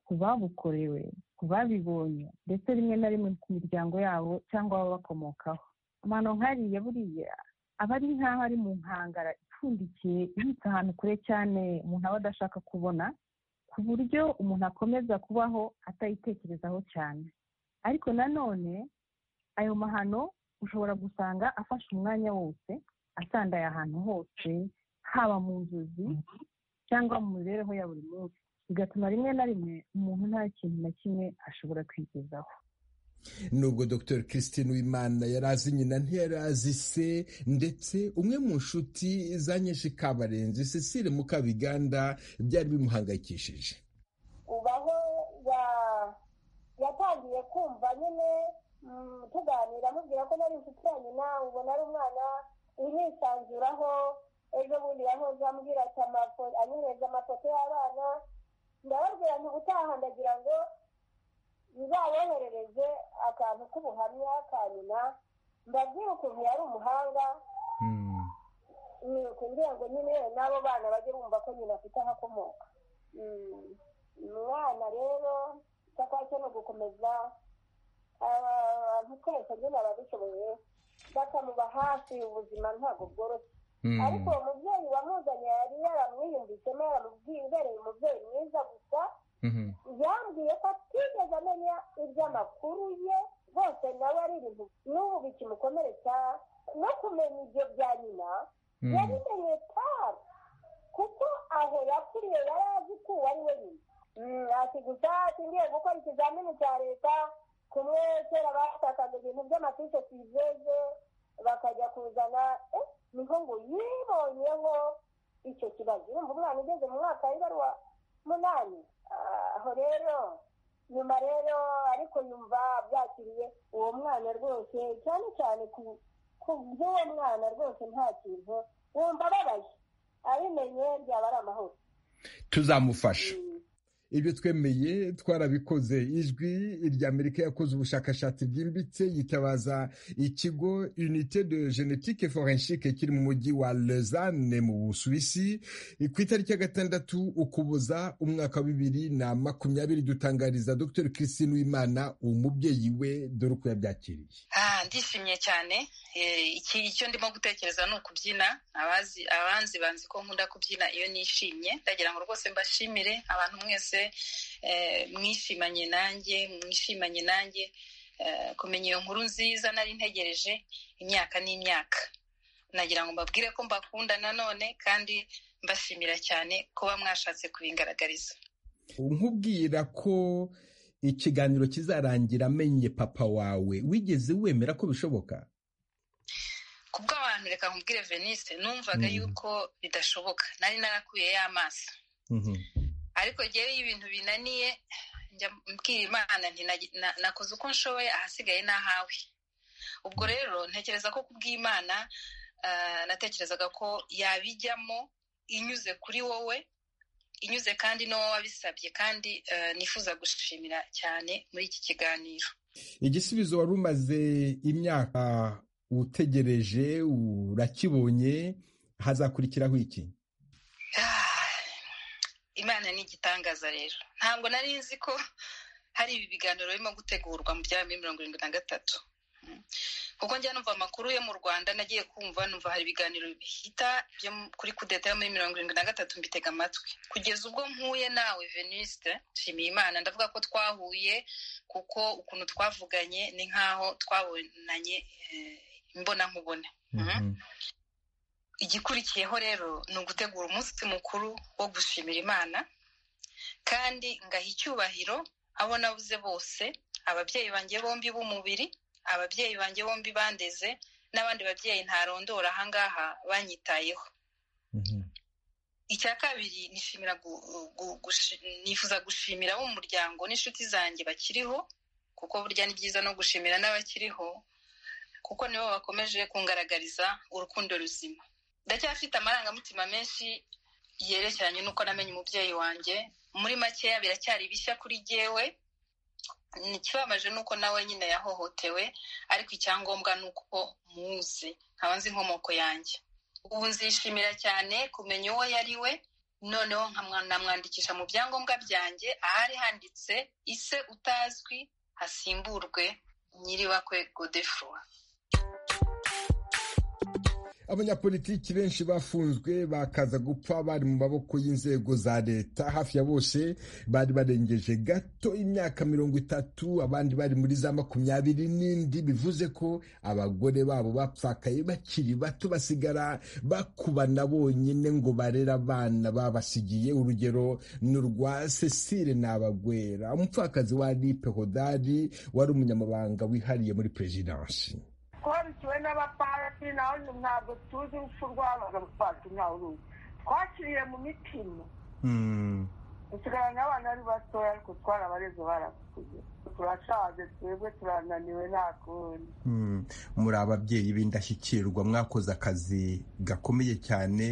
ku babukorewe ku babibonye ndetse rimwe na rimwe ku miryango yabo cyangwa baba bakomokaho amano nkariya buriya aba ari nk'aho ari mu nkangara ipfundikiye ibitse ahantu kure cyane umuntu aba adashaka kubona ku buryo umuntu akomeza kubaho atayitekerezaho cyane ariko nanone ayo mahano ushobora gusanga afashe umwanya wose asandaye ahantu hose haba mu nzozi cyangwa mu mibereho ya buri munsi bigatuma rimwe na rimwe umuntu nta kintu na kimwe ashobora kwigezaho nubwo dr christine wimana yari azi nyina ntiyari azi se ndetse umwe mu nshuti za nyinshi kabarenzi cecile mukabiganda byari bimuhangayikishije ubaho yatangiye kumva nyine tuganira amubwira ko nari inshuti ya nyina ubona ari umwana wihisanzuraho ejo bundi yahoze ambwira ati anyereza amafoto y'abana ndababwira nti ubutaha ndagira ngo bizayoherereze akantu k'ubuhamya ka nyina mbabwire ukuntu yari umuhanga kugira ngo nyine n'abo bana bajye bumva ko nyina afite ahakomoka umwana rero cyo ni ugukomeza abantu twese nyine ababishoboye bakamuba hafi ubuzima ntabwo bworoshye ariko uwo mubyeyi wamuzanye yari yaramwiyumvishemo yaramubwiye umubyeyi mwiza gusa yambwiye ko atigeze amenya iby'amakuru ye rwose nawe ari ibintu n'ubu bikimukomeretsa no kumenya ibyo bya nyina yabimenye tabi kuko aho yakuriye yari azi ko uwo ari we nyina ati gusa ngiye gukora ikizamini cya leta kumwe kera bashakaga ibintu by'amafishi tuyizeze bakajya kuzana niho ngo yibonyeho icyo kibazo urumva umwana ugeze mu mwaka w'ibaruwa munani aho rero nyuma rero ariko yumva byakiriye uwo mwana rwose cyane cyane ku by'uwo mwana rwose nta kintu wumva ababaye abimenye byaba ari amahoro tuzamufasha ibyo twemeye twarabikoze ijwi ry'amerika yakoze ubushakashatsi bwimbitse yitabaza ikigo unite de genetike forenshike kiri mu mujyi wa lezane mu busuwisi ku itariki ya gatandatu ukuboza umwaka wa bibiri na makumyabiri dutangariza dr christine wimana umubyeyi we dore uko yabyakiriye ndishimye cyane icyo ndimo gutekereza ni ukubyina abanzi banzi ko nkunda kubyina iyo nishimye ndagira ngo rwose mbashimire abantu mwese mwishimanye nanjye mwishimanye nanjye kumenya iyo nkuru nziza nari ntegereje imyaka n'imyaka nagira ngo mbabwire ko mbakunda nanone kandi mbashimira cyane kuba mwashatse kubingaragariza nkubwira ko ikiganiro kizarangira amenye papa wawe wigeze wemera ko bishoboka kubw'abantu reka nkubwire venise numvaga yuko bidashoboka nari narakuye y'amaso ariko rero iyo ibintu binaniye njya mbwira imana nakoze uko nshoboye ahasigaye n'ahawe ubwo rero ntekereza ko kubw'imana natekerezaga ko yabijyamo inyuze kuri wowe inyuze kandi n'uwo wabisabye kandi nifuza gushimira cyane muri iki kiganiro igisubizo wari umaze imyaka utegereje urakibonye hazakurikiraho iki imana ni igitangaza rero ntabwo nari nzi ko hari ibi biganiro birimo gutegurwa mu bya bibiri mirongo irindwi na gatatu kuko njya numva amakuru yo mu rwanda nagiye kumva numva hari ibiganiro bihita byo kuri kudeta yo muri mirongo irindwi na gatatu mbitega amatwi kugeza ubwo mpuye nawe veniste nshimiye imana ndavuga ko twahuye kuko ukuntu twavuganye ni nk'aho twabonanye imbona nkubone igikurikiyeho rero ni ugutegura umunsi mukuru wo gushimira imana kandi ngaha icyubahiro abo nabuze bose ababyeyi banjye bombi b'umubiri ababyeyi banjye bombi bandeze n'abandi babyeyi ntarondora ahangaha banyitayeho icya kabiri nifuza gushimira abo mu muryango n'inshuti zanjye bakiriho kuko burya ni byiza no gushimira n'abakiriho kuko nibo bakomeje kungaragariza urukundo ruzima ndacyafite amarangamutima menshi yerekeranye n'uko namenye umubyeyi wanjye muri makeya biracyari bishya kuri jyewe ikibabaje ni uko nawe nyine yahohotewe ariko icyangombwa ni uko muzi nkaba nzi inkomoko yanjye ubu nzishimira cyane kumenya uwo yari we noneho nkamwandikisha mu byangombwa byanjye ahari handitse ise utazwi hasimburwe nyiribakwe godefroy abanyapolitiki benshi bafunzwe bakaza gupfa bari mu maboko y'inzego za leta hafi ya bose bari barengeje gato imyaka mirongo itatu abandi bari muri za makumyabiri n'indi bivuze ko abagore babo bapfakaye bakiri bato basigara bakubana bonyine ngo barere abana babasigiye urugero ni urwa cecile nabagwera umupfakazi wa lipe hodari wari umunyamabanga wihariye muri perezidansi twarukiwe n'abapasi naho ntabwo tuzi urupfu rw'abapasi ntawe uruzi twakiriye mu mitima dusigaranye abana ari batoya ariko twarabareze barakuze turashaje twebwe turananiwe nta kundi muri ababyeyi b'indashyikirwa mwakoze akazi gakomeye cyane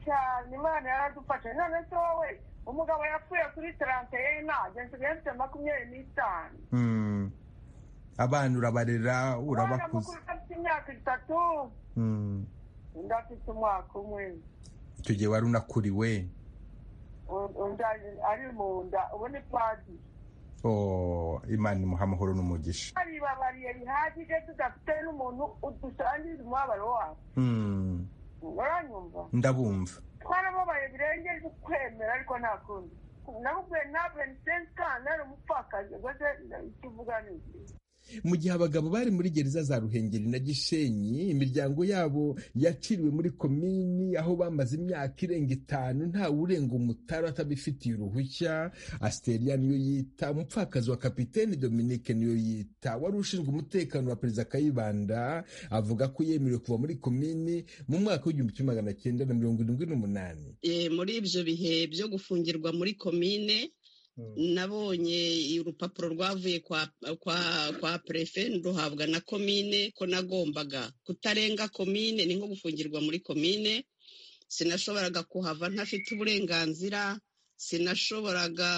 cyane imana yaradufashe none se wowe umugabo yapfuye kuri tarante ye ntabwo nsigaye mfite makumyabiri n'itanu abana urabarera urabakuza afite imyaka itatu undi afite umwaka umwe icyo gihe wari unakuriwe ari mu nda ubu ni padi imana imuha amahoro n'umugisha hari ibabariye rihagije tudafite n'umuntu udusangiza umubabaro wabo uranyumva ndabumva twarababaye birengeje ukwemera ariko nta kundi nakubwiye ntabwo ni sensi kandi ari umupfakazi rwose icyo uvuga ni ikintu mu gihe abagabo bari muri gereza za ruhengeri na gishenyi imiryango yabo yaciriwe muri komini aho bamaze imyaka irenga itanu ntawe urenga umutara atabifitiye uruhushya asiteria niyo yita umupfakazi wa kapiteni dominike niyo yita wari ushinzwe umutekano wa perezida kayibanda avuga ko yemerewe kuva muri komini mu mwaka w'igihumbi kimwe magana cyenda na mirongo irindwi n'umunani muri ibyo bihe byo gufungirwa muri komine nabonye urupapuro rwavuye kwa kwa kwa perefe ruhabwa na komine ko nagombaga kutarenga komine ni nko gufungirwa muri komine sinashoboraga kuhava ntafite uburenganzira sinashoboraga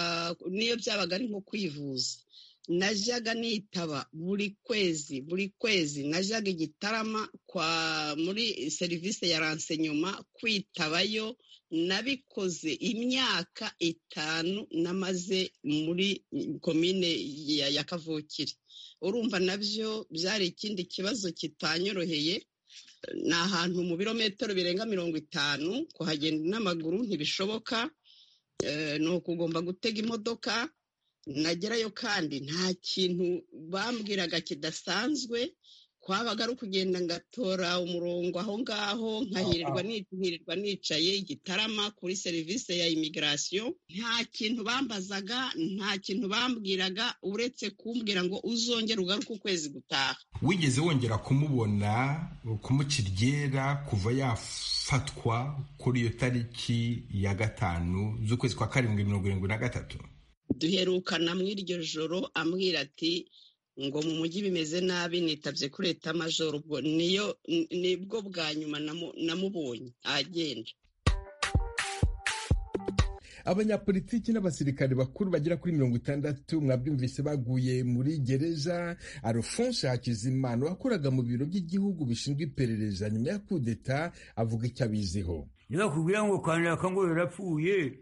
n'iyo byabaga ari nko kwivuza najyaga nitaba buri kwezi buri kwezi najyaga igitarama kwa muri serivisi ya ransenyuma kwitabayo nabikoze imyaka itanu namaze muri komine ya kavukire urumva nabyo byari ikindi kibazo kitanyoroheye ni ahantu mu birometero birenga mirongo itanu kuhagenda n'amaguru ntibishoboka ni ukugomba gutega imodoka nagerayo kandi nta kintu bambwiraga kidasanzwe kwabaga ari ukugenda ngatora umurongo aho ngaho nkahirirwa nicaye igitarama kuri serivisi ya imigirasiyo nta kintu bambazaga nta kintu bambwiraga uretse kumbwira ngo uzongere ugaruke ukwezi gutaha wigeze wongera kumubona kumukira iryera kuva yafatwa kuri iyo tariki ya gatanu z'ukwezi kwa karindwi mirongo irindwi na gatatu duherukana mu iryo joro ambwira ati ngo mu mujyi bimeze nabi nitabye kuri leta majoro ubwo niyo nibwo bwa nyuma namubonye agenda abanyapolitiki n'abasirikare bakuru bagera kuri mirongo itandatu mwabyumvise baguye muri gereza alphonse hakizimana wakoraga mu biro by'igihugu bishinzwe iperereza nyuma ya kudeta avuga icyo abiziho yakubwira ngo kanaka ngo yarapfuye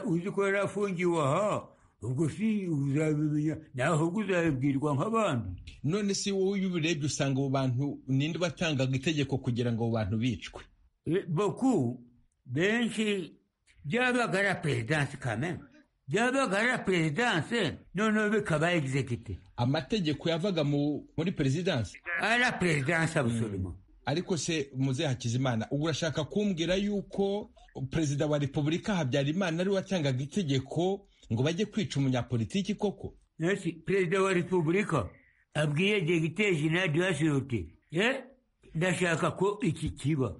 uzi ko yari afungiwe aha ubwo si uzabimenya ntabwo uzabibwirwa nk'abandi none si wowe iyo ubirebye usanga abo bantu ninde batangaga itegeko kugira ngo abo bantu bicwe boku benshi byabaga ari perezidanse kamena byabaga ari perezidanse noneho bikaba egizegite amategeko yavaga muri perezidanse ari perezidanse abusoroma ariko se muze hakizimana ubu urashaka kumbwira yuko perezida wa repubulika habyarimana ari watangaga itegeko ngo bajye kwica umunyapolitiki koko nasi perezida wa repubulika abwiye degiteje na diyasiyote ye ndashaka ko iki kiba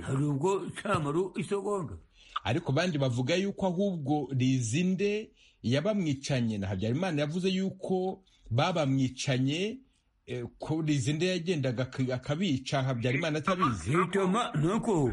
hari ubwo cyamaru isogonda ariko bandi bavuga yuko ahubwo rizinde yabamwicanye na habyarimana yavuze yuko babamwicanye ko rizinde yagendaga akabica habyarimana atabizi bituma nuko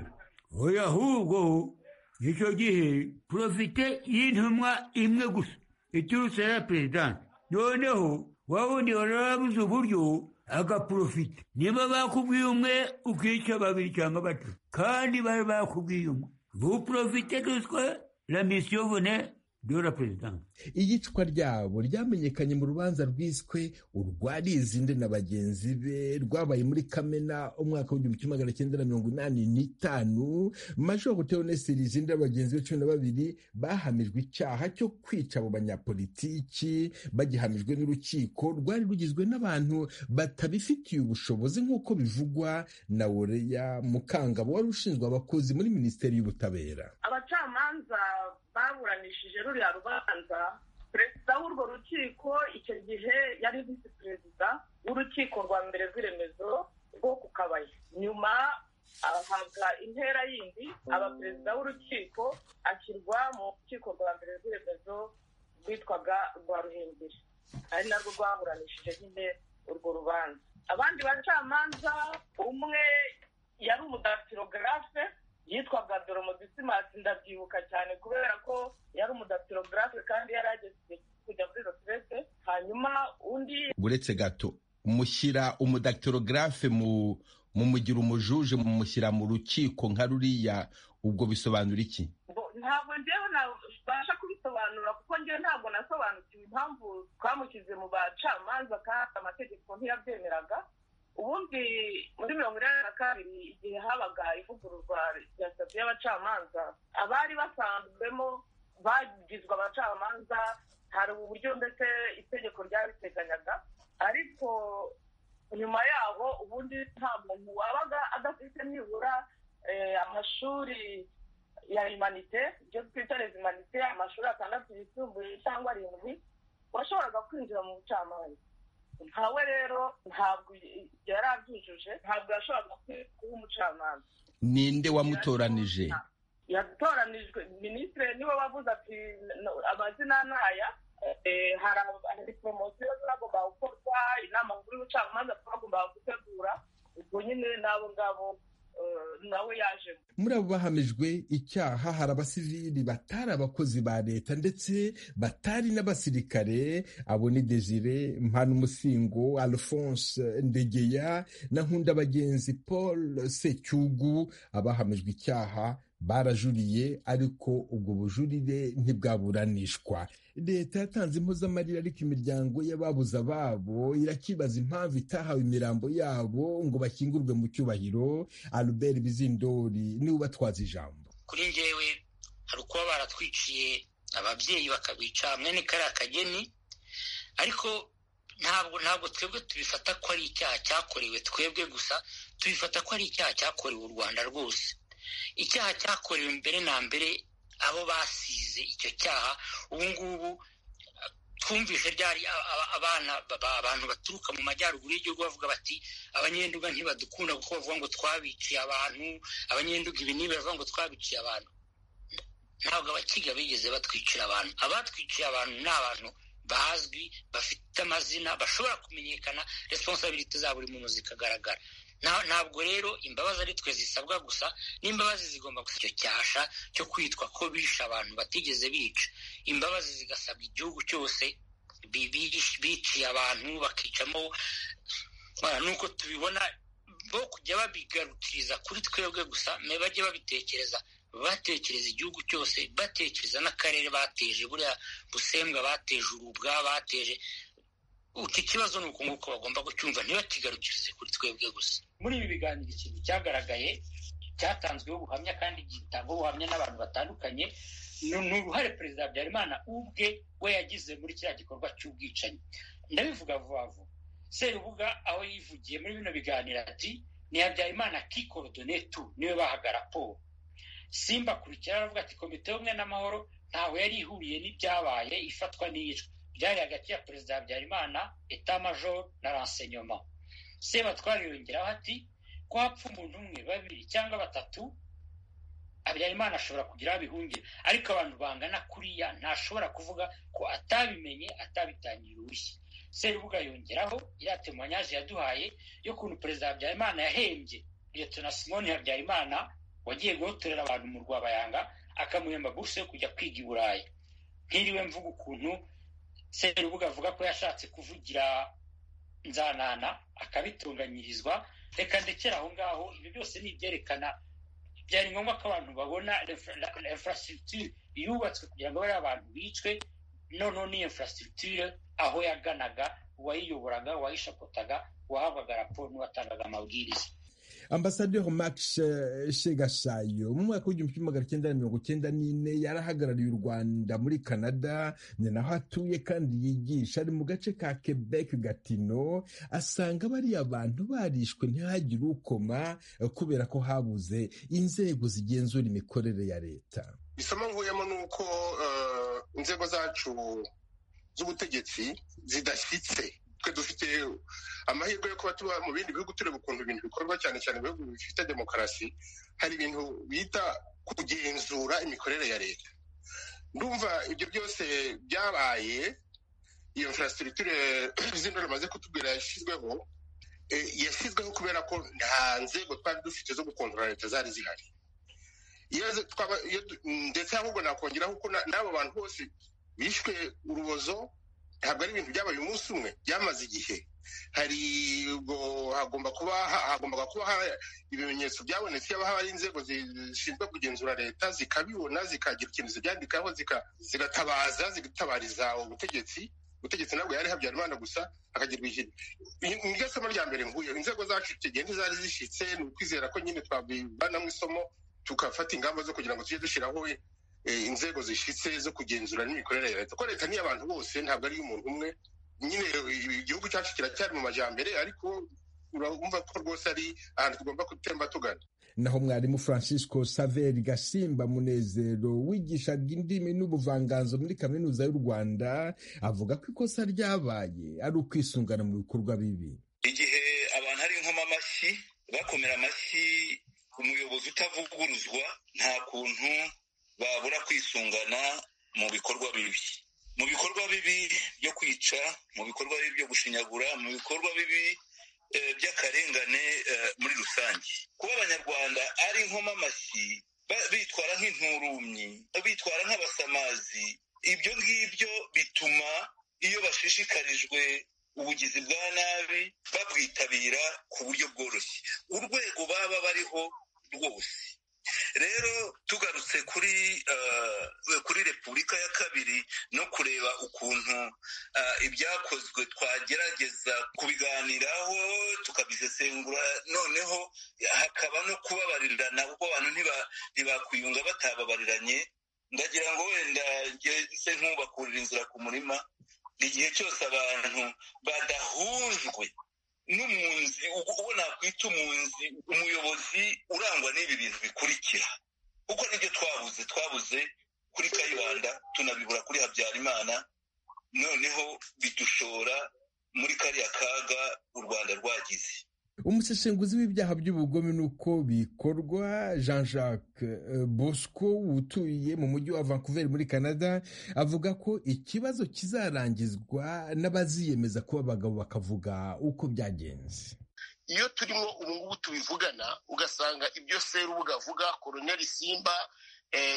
oya ahubwo icyo gihe porofite y'intumwa imwe gusa iturutse ya perezidansi noneho wawundi wari wabuze uburyo agaporofite niba bakubwiye umwe ukica babiri cyangwa batatu kandi bari bakubwiye umwe buporofite duswe la misiyo vone dora perezidansi iyicwa ryabo ryamenyekanye mu rubanza rwiswe urwa rizinde na bagenzi be rwabaye muri kamena umwaka w'igihumbi kimwe magana cyenda na mirongo inani n'itanu majoro teonese rizinde na bagenzi be cumi na babiri bahamijwe icyaha cyo kwica abo banyapolitiki bagihamijwe n'urukiko rwari rugizwe n'abantu batabifitiye ubushobozi nk'uko bivugwa na woreya mukangabo wari ushinzwe abakozi muri minisiteri y'ubutabera abacamanza baburanishije ruriya rubanza perezida w'urwo rukiko icyo gihe yari visi perezida w'urukiko rwa mbere rw'iremezo rwo ku kabaya nyuma ahabwa intera yindi aba perezida w'urukiko ashyirwa mu rukiko rwa mbere rw'iremezo rwitwaga rwa ruhengeri ari narwo rwaburanishije nyine urwo rubanza abandi bacamanza umwe yari umudatirogarafe yitwaga doromodisimansi ndabyibuka cyane kubera ko yari umudatirogarafe kandi yari ageze kujya muri rotirete hanyuma undi uretse gato mushyira umudatirogarafe mu mugira umujuje mushyira mu rukiko nka ruriya ubwo bisobanura iki ntabwo njyewe nabasha kubisobanura kuko njyewe ntabwo nasobanukiwe impamvu twamushyize mu bacamanza kandi amategeko ntiyabyemeraga ubundi muri mirongo inani na kabiri igihe habaga ivugururwa rya sitati y'abacamanza abari basanzwemo bagizwe abacamanza hari uburyo ndetse itegeko ryabiteganyaga ariko nyuma yaho ubundi nta muntu wabaga adafite nibura amashuri ya imanite ibyo twita imanite amashuri atandatu yisumbuye cyangwa arindwi washoboraga kwinjira mu bucamanza ntawe rero ntabwo yari abyujuje ntabwo yashoboraga kuba umucamanza ninde wamutoranije yatoranijwe minisitiri niwe wavuze ati amazina ntaya hari poromosiyo zagomba gukorwa inama nkuru y'ubucamanza twagomba gutegura ubwo nyine n'abo ngabo nawe yaje muri abo bahamijwe icyaha hari abasivili batari abakozi ba leta ndetse batari n'abasirikare abo ni desire mpanumusingo alphonse ndegeya na nkunda bagenzi paul secyugu abahamijwe icyaha barajuriye ariko ubwo bujurire ntibwaburanishwa leta yatanze impozamarira ariko imiryango y'ababuze ababo irakibaza impamvu itahawe imirambo yabo ngo bakingurwe mu cyubahiro albert bizindori niwe ubatwaza ijambo kuri njyewe hari ukuba baratwiciye ababyeyi bakabica mwene kariya kageni ariko ntabwo ntabwo twebwe tubifata ko ari icyaha cyakorewe twebwe gusa tubifata ko ari icyaha cyakorewe u rwanda rwose icyaha cyakorewe mbere na mbere abo basize icyo cyaha ubu ngubu twumvise ryari abana abantu baturuka mu majyaruguru y'igihugu bavuga bati abanyenduga ntibadukunda kuko bavuga ngo twabiciye abantu abanyenduga ibi n'ibi bavuga ngo twabiciye abantu ntabwo abakiga bigeze batwicira abantu abatwiciye abantu ni abantu bazwi bafite amazina bashobora kumenyekana responsabilite za buri muntu zikagaragara ntabwo rero imbabazi ari twe zisabwa gusa n'imbabazi zigomba gusa icyo cyasha cyo kwitwa ko bishe abantu batigeze bica imbabazi zigasabwa igihugu cyose biciye abantu bakicamo nuko tubibona bo kujya babigarukiriza kuri twebwe gusa bajye babitekereza batekereza igihugu cyose batekereza n'akarere bateje buriya busembwa bateje urubwa bateje iki kibazo ni uko bagomba kucyumva ntibakigarukirize kuri twebwe gusa muri ibi biganiro ikintu cyagaragaye cyatanzweho ubuhamya kandi gitangwaho ubuhamya n'abantu batandukanye ni uruhare perezida habyarimana ubwe we yagize muri kiriya gikorwa cy'ubwicanyi ndabivuga vuba vuba serubuga aho yivugiye muri bino biganiro ati ni habyarimana kikorodonete niwe bahaga raporo simba akurikira aravuga ati komite y'ubumwe n'amahoro ntawe yari ihuriye n'ibyabaye ifatwa n'iyicwa byari hagati ya perezida habyarimana etamajoro na ransenyoma sebatwara yongeraho ati ko hapfa umuntu umwe babiri cyangwa batatu habyarimana ashobora kugira aho abihungira ariko abantu bangana kuriya ntashobora kuvuga ko atabimenye atabitangira urushyi serubuga yongeraho iriya temanyaje yaduhaye y'ukuntu perezida habyarimana yahembye leta simoni habyarimana wagiye guhotorera abantu mu rwabayanga akamuhemba buruse yo kujya kwiga i burayi nk'iriwe mvuga ukuntu serubuga avuga ko yashatse kuvugira nzanana akabitunganyirizwa reka ndekera aho ngaho ibi byose ni ibyerekana byari ngombwa ko abantu babona infrastructure yubatswe kugira ngo bariya abantu bicwe noneho n'iyo infrastructure aho yaganaga uwayiyoboraga uwayishakotaga uwahabwaga raporo n'uwatangaga amabwiriza ambasaderi max shegashayo mu mwaka w'igihumbi kimwe magana cyenda na mirongo cyenda n'ine yari ahagarariye u rwanda muri canada ni naho atuye kandi yigisha ari mu gace ka quebec gatino asanga bariya bantu barishwe ntihagire ukoma kubera ko habuze inzego zigenzura imikorere ya leta isomo nkuyemo ni uko inzego zacu z'ubutegetsi zidashyitse twe dufite amahirwe yo kuba tuba mu bindi bihugu tureba ukuntu ibintu bikorwa cyane cyane mu bihugu bifite demokarasi hari ibintu bita kugenzura imikorere ya leta ndumva ibyo byose byabaye iyo infrastructure zino bamaze kutubwira yashyizweho yashyizweho kubera ko nta nzego twari dufite zo gukontorora leta zari zihari ndetse ahubwo nakongeraho ko n'abo bantu bose bishwe urubozo ntabwo ari ibintu byabaye umunsi umwe byamaze igihe hari hagomba kuba hagombaga kuba ibimenyetso byabonetse yaba hari inzego zishinzwe kugenzura leta zikabibona zikagira ikintu zibyandikaho zigatabaza zigatabariza ubutegetsi ubutegetsi ntabwo yari habyarimana gusa akagirwa ikintu niryo somo rya mbere nkuye inzego zacu igihe ntizari zishyitse ni ukwizera ko nyine twabivanamo isomo tugafata ingamba zo kugira ngo tujye dushyiraho inzego zishyitse zo kugenzura n'imikorere ya leta ko leta ni abantu bose ntabwo ari iy'umuntu umwe nyine igihugu cyacu kiracyari mu majyambere ariko urumva ko rwose ari ahantu tugomba gutemba tugana naho mwarimu francisco saveri gasimba munezero wigishaga indimi n'ubuvanganzo muri kaminuza y'u rwanda avuga ko ikosa ryabaye ari ukwisungana mu bikorwa bibi igihe abantu ari nkoma amashyi bakomera amashyi umuyobozi utavuguruzwa nta kuntu babura kwisungana mu bikorwa bibi mu bikorwa bibi byo kwica mu bikorwa bibi byo gushinyagura mu bikorwa bibi by'akarengane muri rusange kuba abanyarwanda ari inkomamashyi bitwara nk'inturumyi bitwara nk'abasamazi ibyo ngibyo bituma iyo bashishikarijwe ubugizi bwa nabi babwitabira ku buryo bworoshye urwego baba bariho rwose rero tugarutse kuri kuri repubulika ya kabiri no kureba ukuntu ibyakozwe twagerageza kubiganiraho tukabisesengura noneho hakaba no kubabarirana kuko abantu ntibakwiyunga batababariranye ndagira ngo wenda se nk'ubakurira inzira ku murima igihe cyose abantu badahujwe n'umunzi uwo nakwita umunzi umuyobozi urangwa n'ibi bintu bikurikira kuko nibyo twabuze twabuze kuri kayibanda tunabibura kuri habyarimana noneho bidushora muri kariya kaga u rwanda rwagize umusesenguzi w'ibyaha by'ubugome n'uko bikorwa jean jacques bosco utuye mu mujyi wa vancouver muri canada avuga ko ikibazo kizarangizwa n'abaziyemeza kuba abagabo bakavuga uko byagenze iyo turimo ubungubu tubivugana ugasanga ibyo serubuga avuga koroneri simba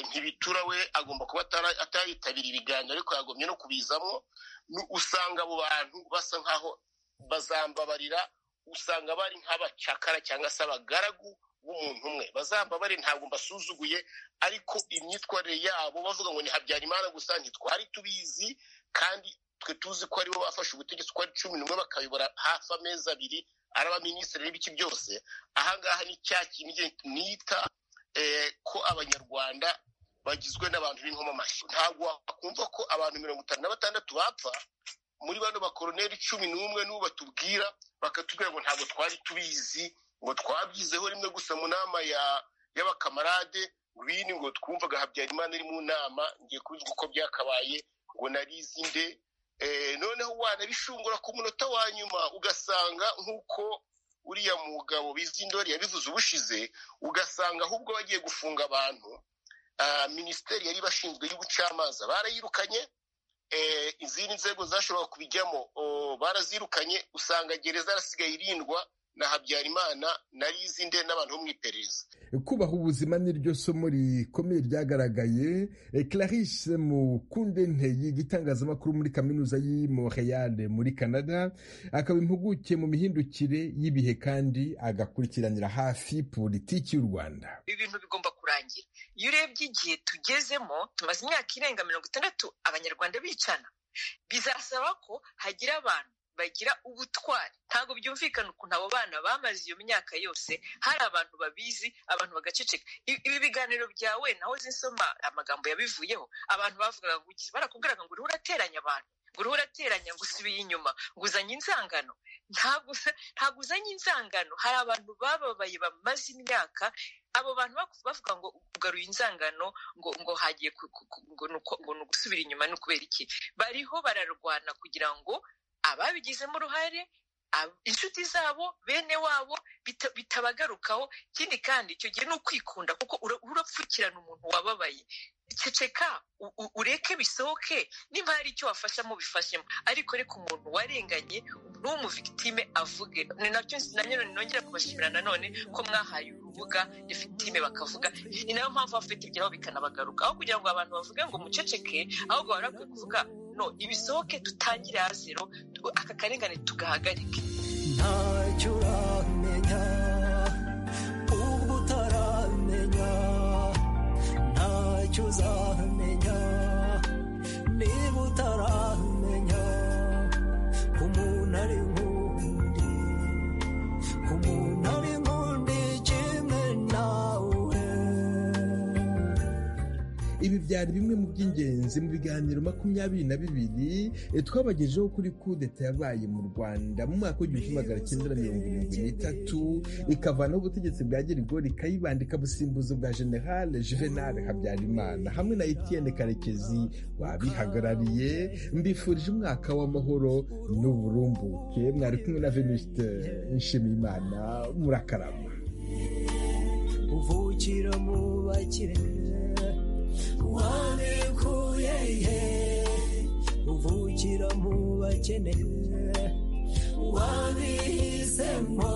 ntibitura we agomba kuba atayitabira ibiganiro ariko yagombye no kubizamo usanga abo bantu basa nkaho bazambabarira usanga bari nk'abacakara cyangwa se abagaragu b'umuntu umwe bazamba bari ntabwo mbasuzuguye ariko imyitwarire yabo bavuga ngo ni habyarimana gusa ntitwari tubizi kandi twe tuzi ko aribo bafashe ubutegetsi uko ari cumi n'umwe bakayobora hafi amezi abiri ari abaminisitiri n'ibiki byose ahangaha ni cya kintu nita ko abanyarwanda bagizwe n'abantu b'inkomamashyi ntabwo wakumva ko abantu mirongo itanu na batandatu bapfa muri bano bakoroneri cumi n'umwe n'ubu batubwira bakatubwira ngo ntabwo twari tubizi ngo twabyizeho rimwe gusa mu nama y'abakamarade bini ngo twumvaga habyarimana iri mu nama ngiye kubizwa uko byakabaye ngo narizi nde noneho wanabishungura ku munota wa nyuma ugasanga nk'uko uriya mugabo bizindori yabivuze ubushize ugasanga ahubwo bagiye gufunga abantu minisiteri yari bashinzwe y'ubucamanza barayirukanye izindi nzego zashobora kubijyamo barazirukanye usanga gereza yarasigaye irindwa na habyarimana nari izindi n'abantu bo mu iperereza kubaha ubuzima n'iryo somo rikomeye ryagaragaye Clarisse mukunde nteye igitangazamakuru muri kaminuza y'i Montreal muri canada akaba impuguke mu mihindukire y'ibihe kandi agakurikiranira hafi politiki y'u rwanda ibintu bigomba kurangira iyo urebye igihe tugezemo tumaze imyaka irenga mirongo itandatu abanyarwanda bicana bizasaba ko hagira abantu bagira ubutwari ntabwo byumvikana ukuntu abo bana bamaze iyo myaka yose hari abantu babizi abantu bagaceceka ibi biganiro byawe naho zinsoma amagambo yabivuyeho abantu bavugaga ngo barakubwiraga ngo uriho urateranya abantu ngo uriho urateranya ngo usubiye inyuma ngo uzanye inzangano ntabwo uzanye inzangano hari abantu bababaye bamaze imyaka abo bantu bavuga ngo ugaruye inzangano ngo ngo hagiye ngo ni ugusubira inyuma ni ukubera iki bariho bararwana kugira ngo ababigizemo uruhare inshuti zabo bene wabo bitabagarukaho ikindi kandi icyo gihe ni ukwikunda kuko urapfukirana umuntu wababaye ceceka ureke bisohoke niba hari icyo wafashamo bifashemo ariko reka umuntu warenganye n'umuvigitime avuge ni nabyo nongera kubashimira nanone ko mwahaye urubuga rifitime bakavuga ni nayo mpamvu bafite ibyabo bikanabagaruka aho kugira ngo abantu bavuge ngo muceceke ahubwo barakwiye kuvuga no ibisohoke dutangire zero aka karengane tugahagarike ntacyo uramenya ubwo utaramenya ntacyo uzamenya niba utaramenya umuntu ari nk'undi umuntu ari nk'undi kimwe nawe ibi byari bimwe mu by'ingenzi mu biganiro makumyabiri na bibiri twabagejeho kuri kudeta yabaye mu rwanda mu mwaka w'igihumbi kimwe magana cyenda mirongo irindwi n'itatu ikavanaho ubutegetsi bwa gerigori ikayibanda ikabusimbuza ubwa generale juvenal habyarimana hamwe na etienne karekezi wabihagarariye mbifurije umwaka w'amahoro n'uburumbuke mwari kumwe na venuste nshimiyimana murakarama uvukira mu bakire wanekuye uvukira mu bakene wabihisemo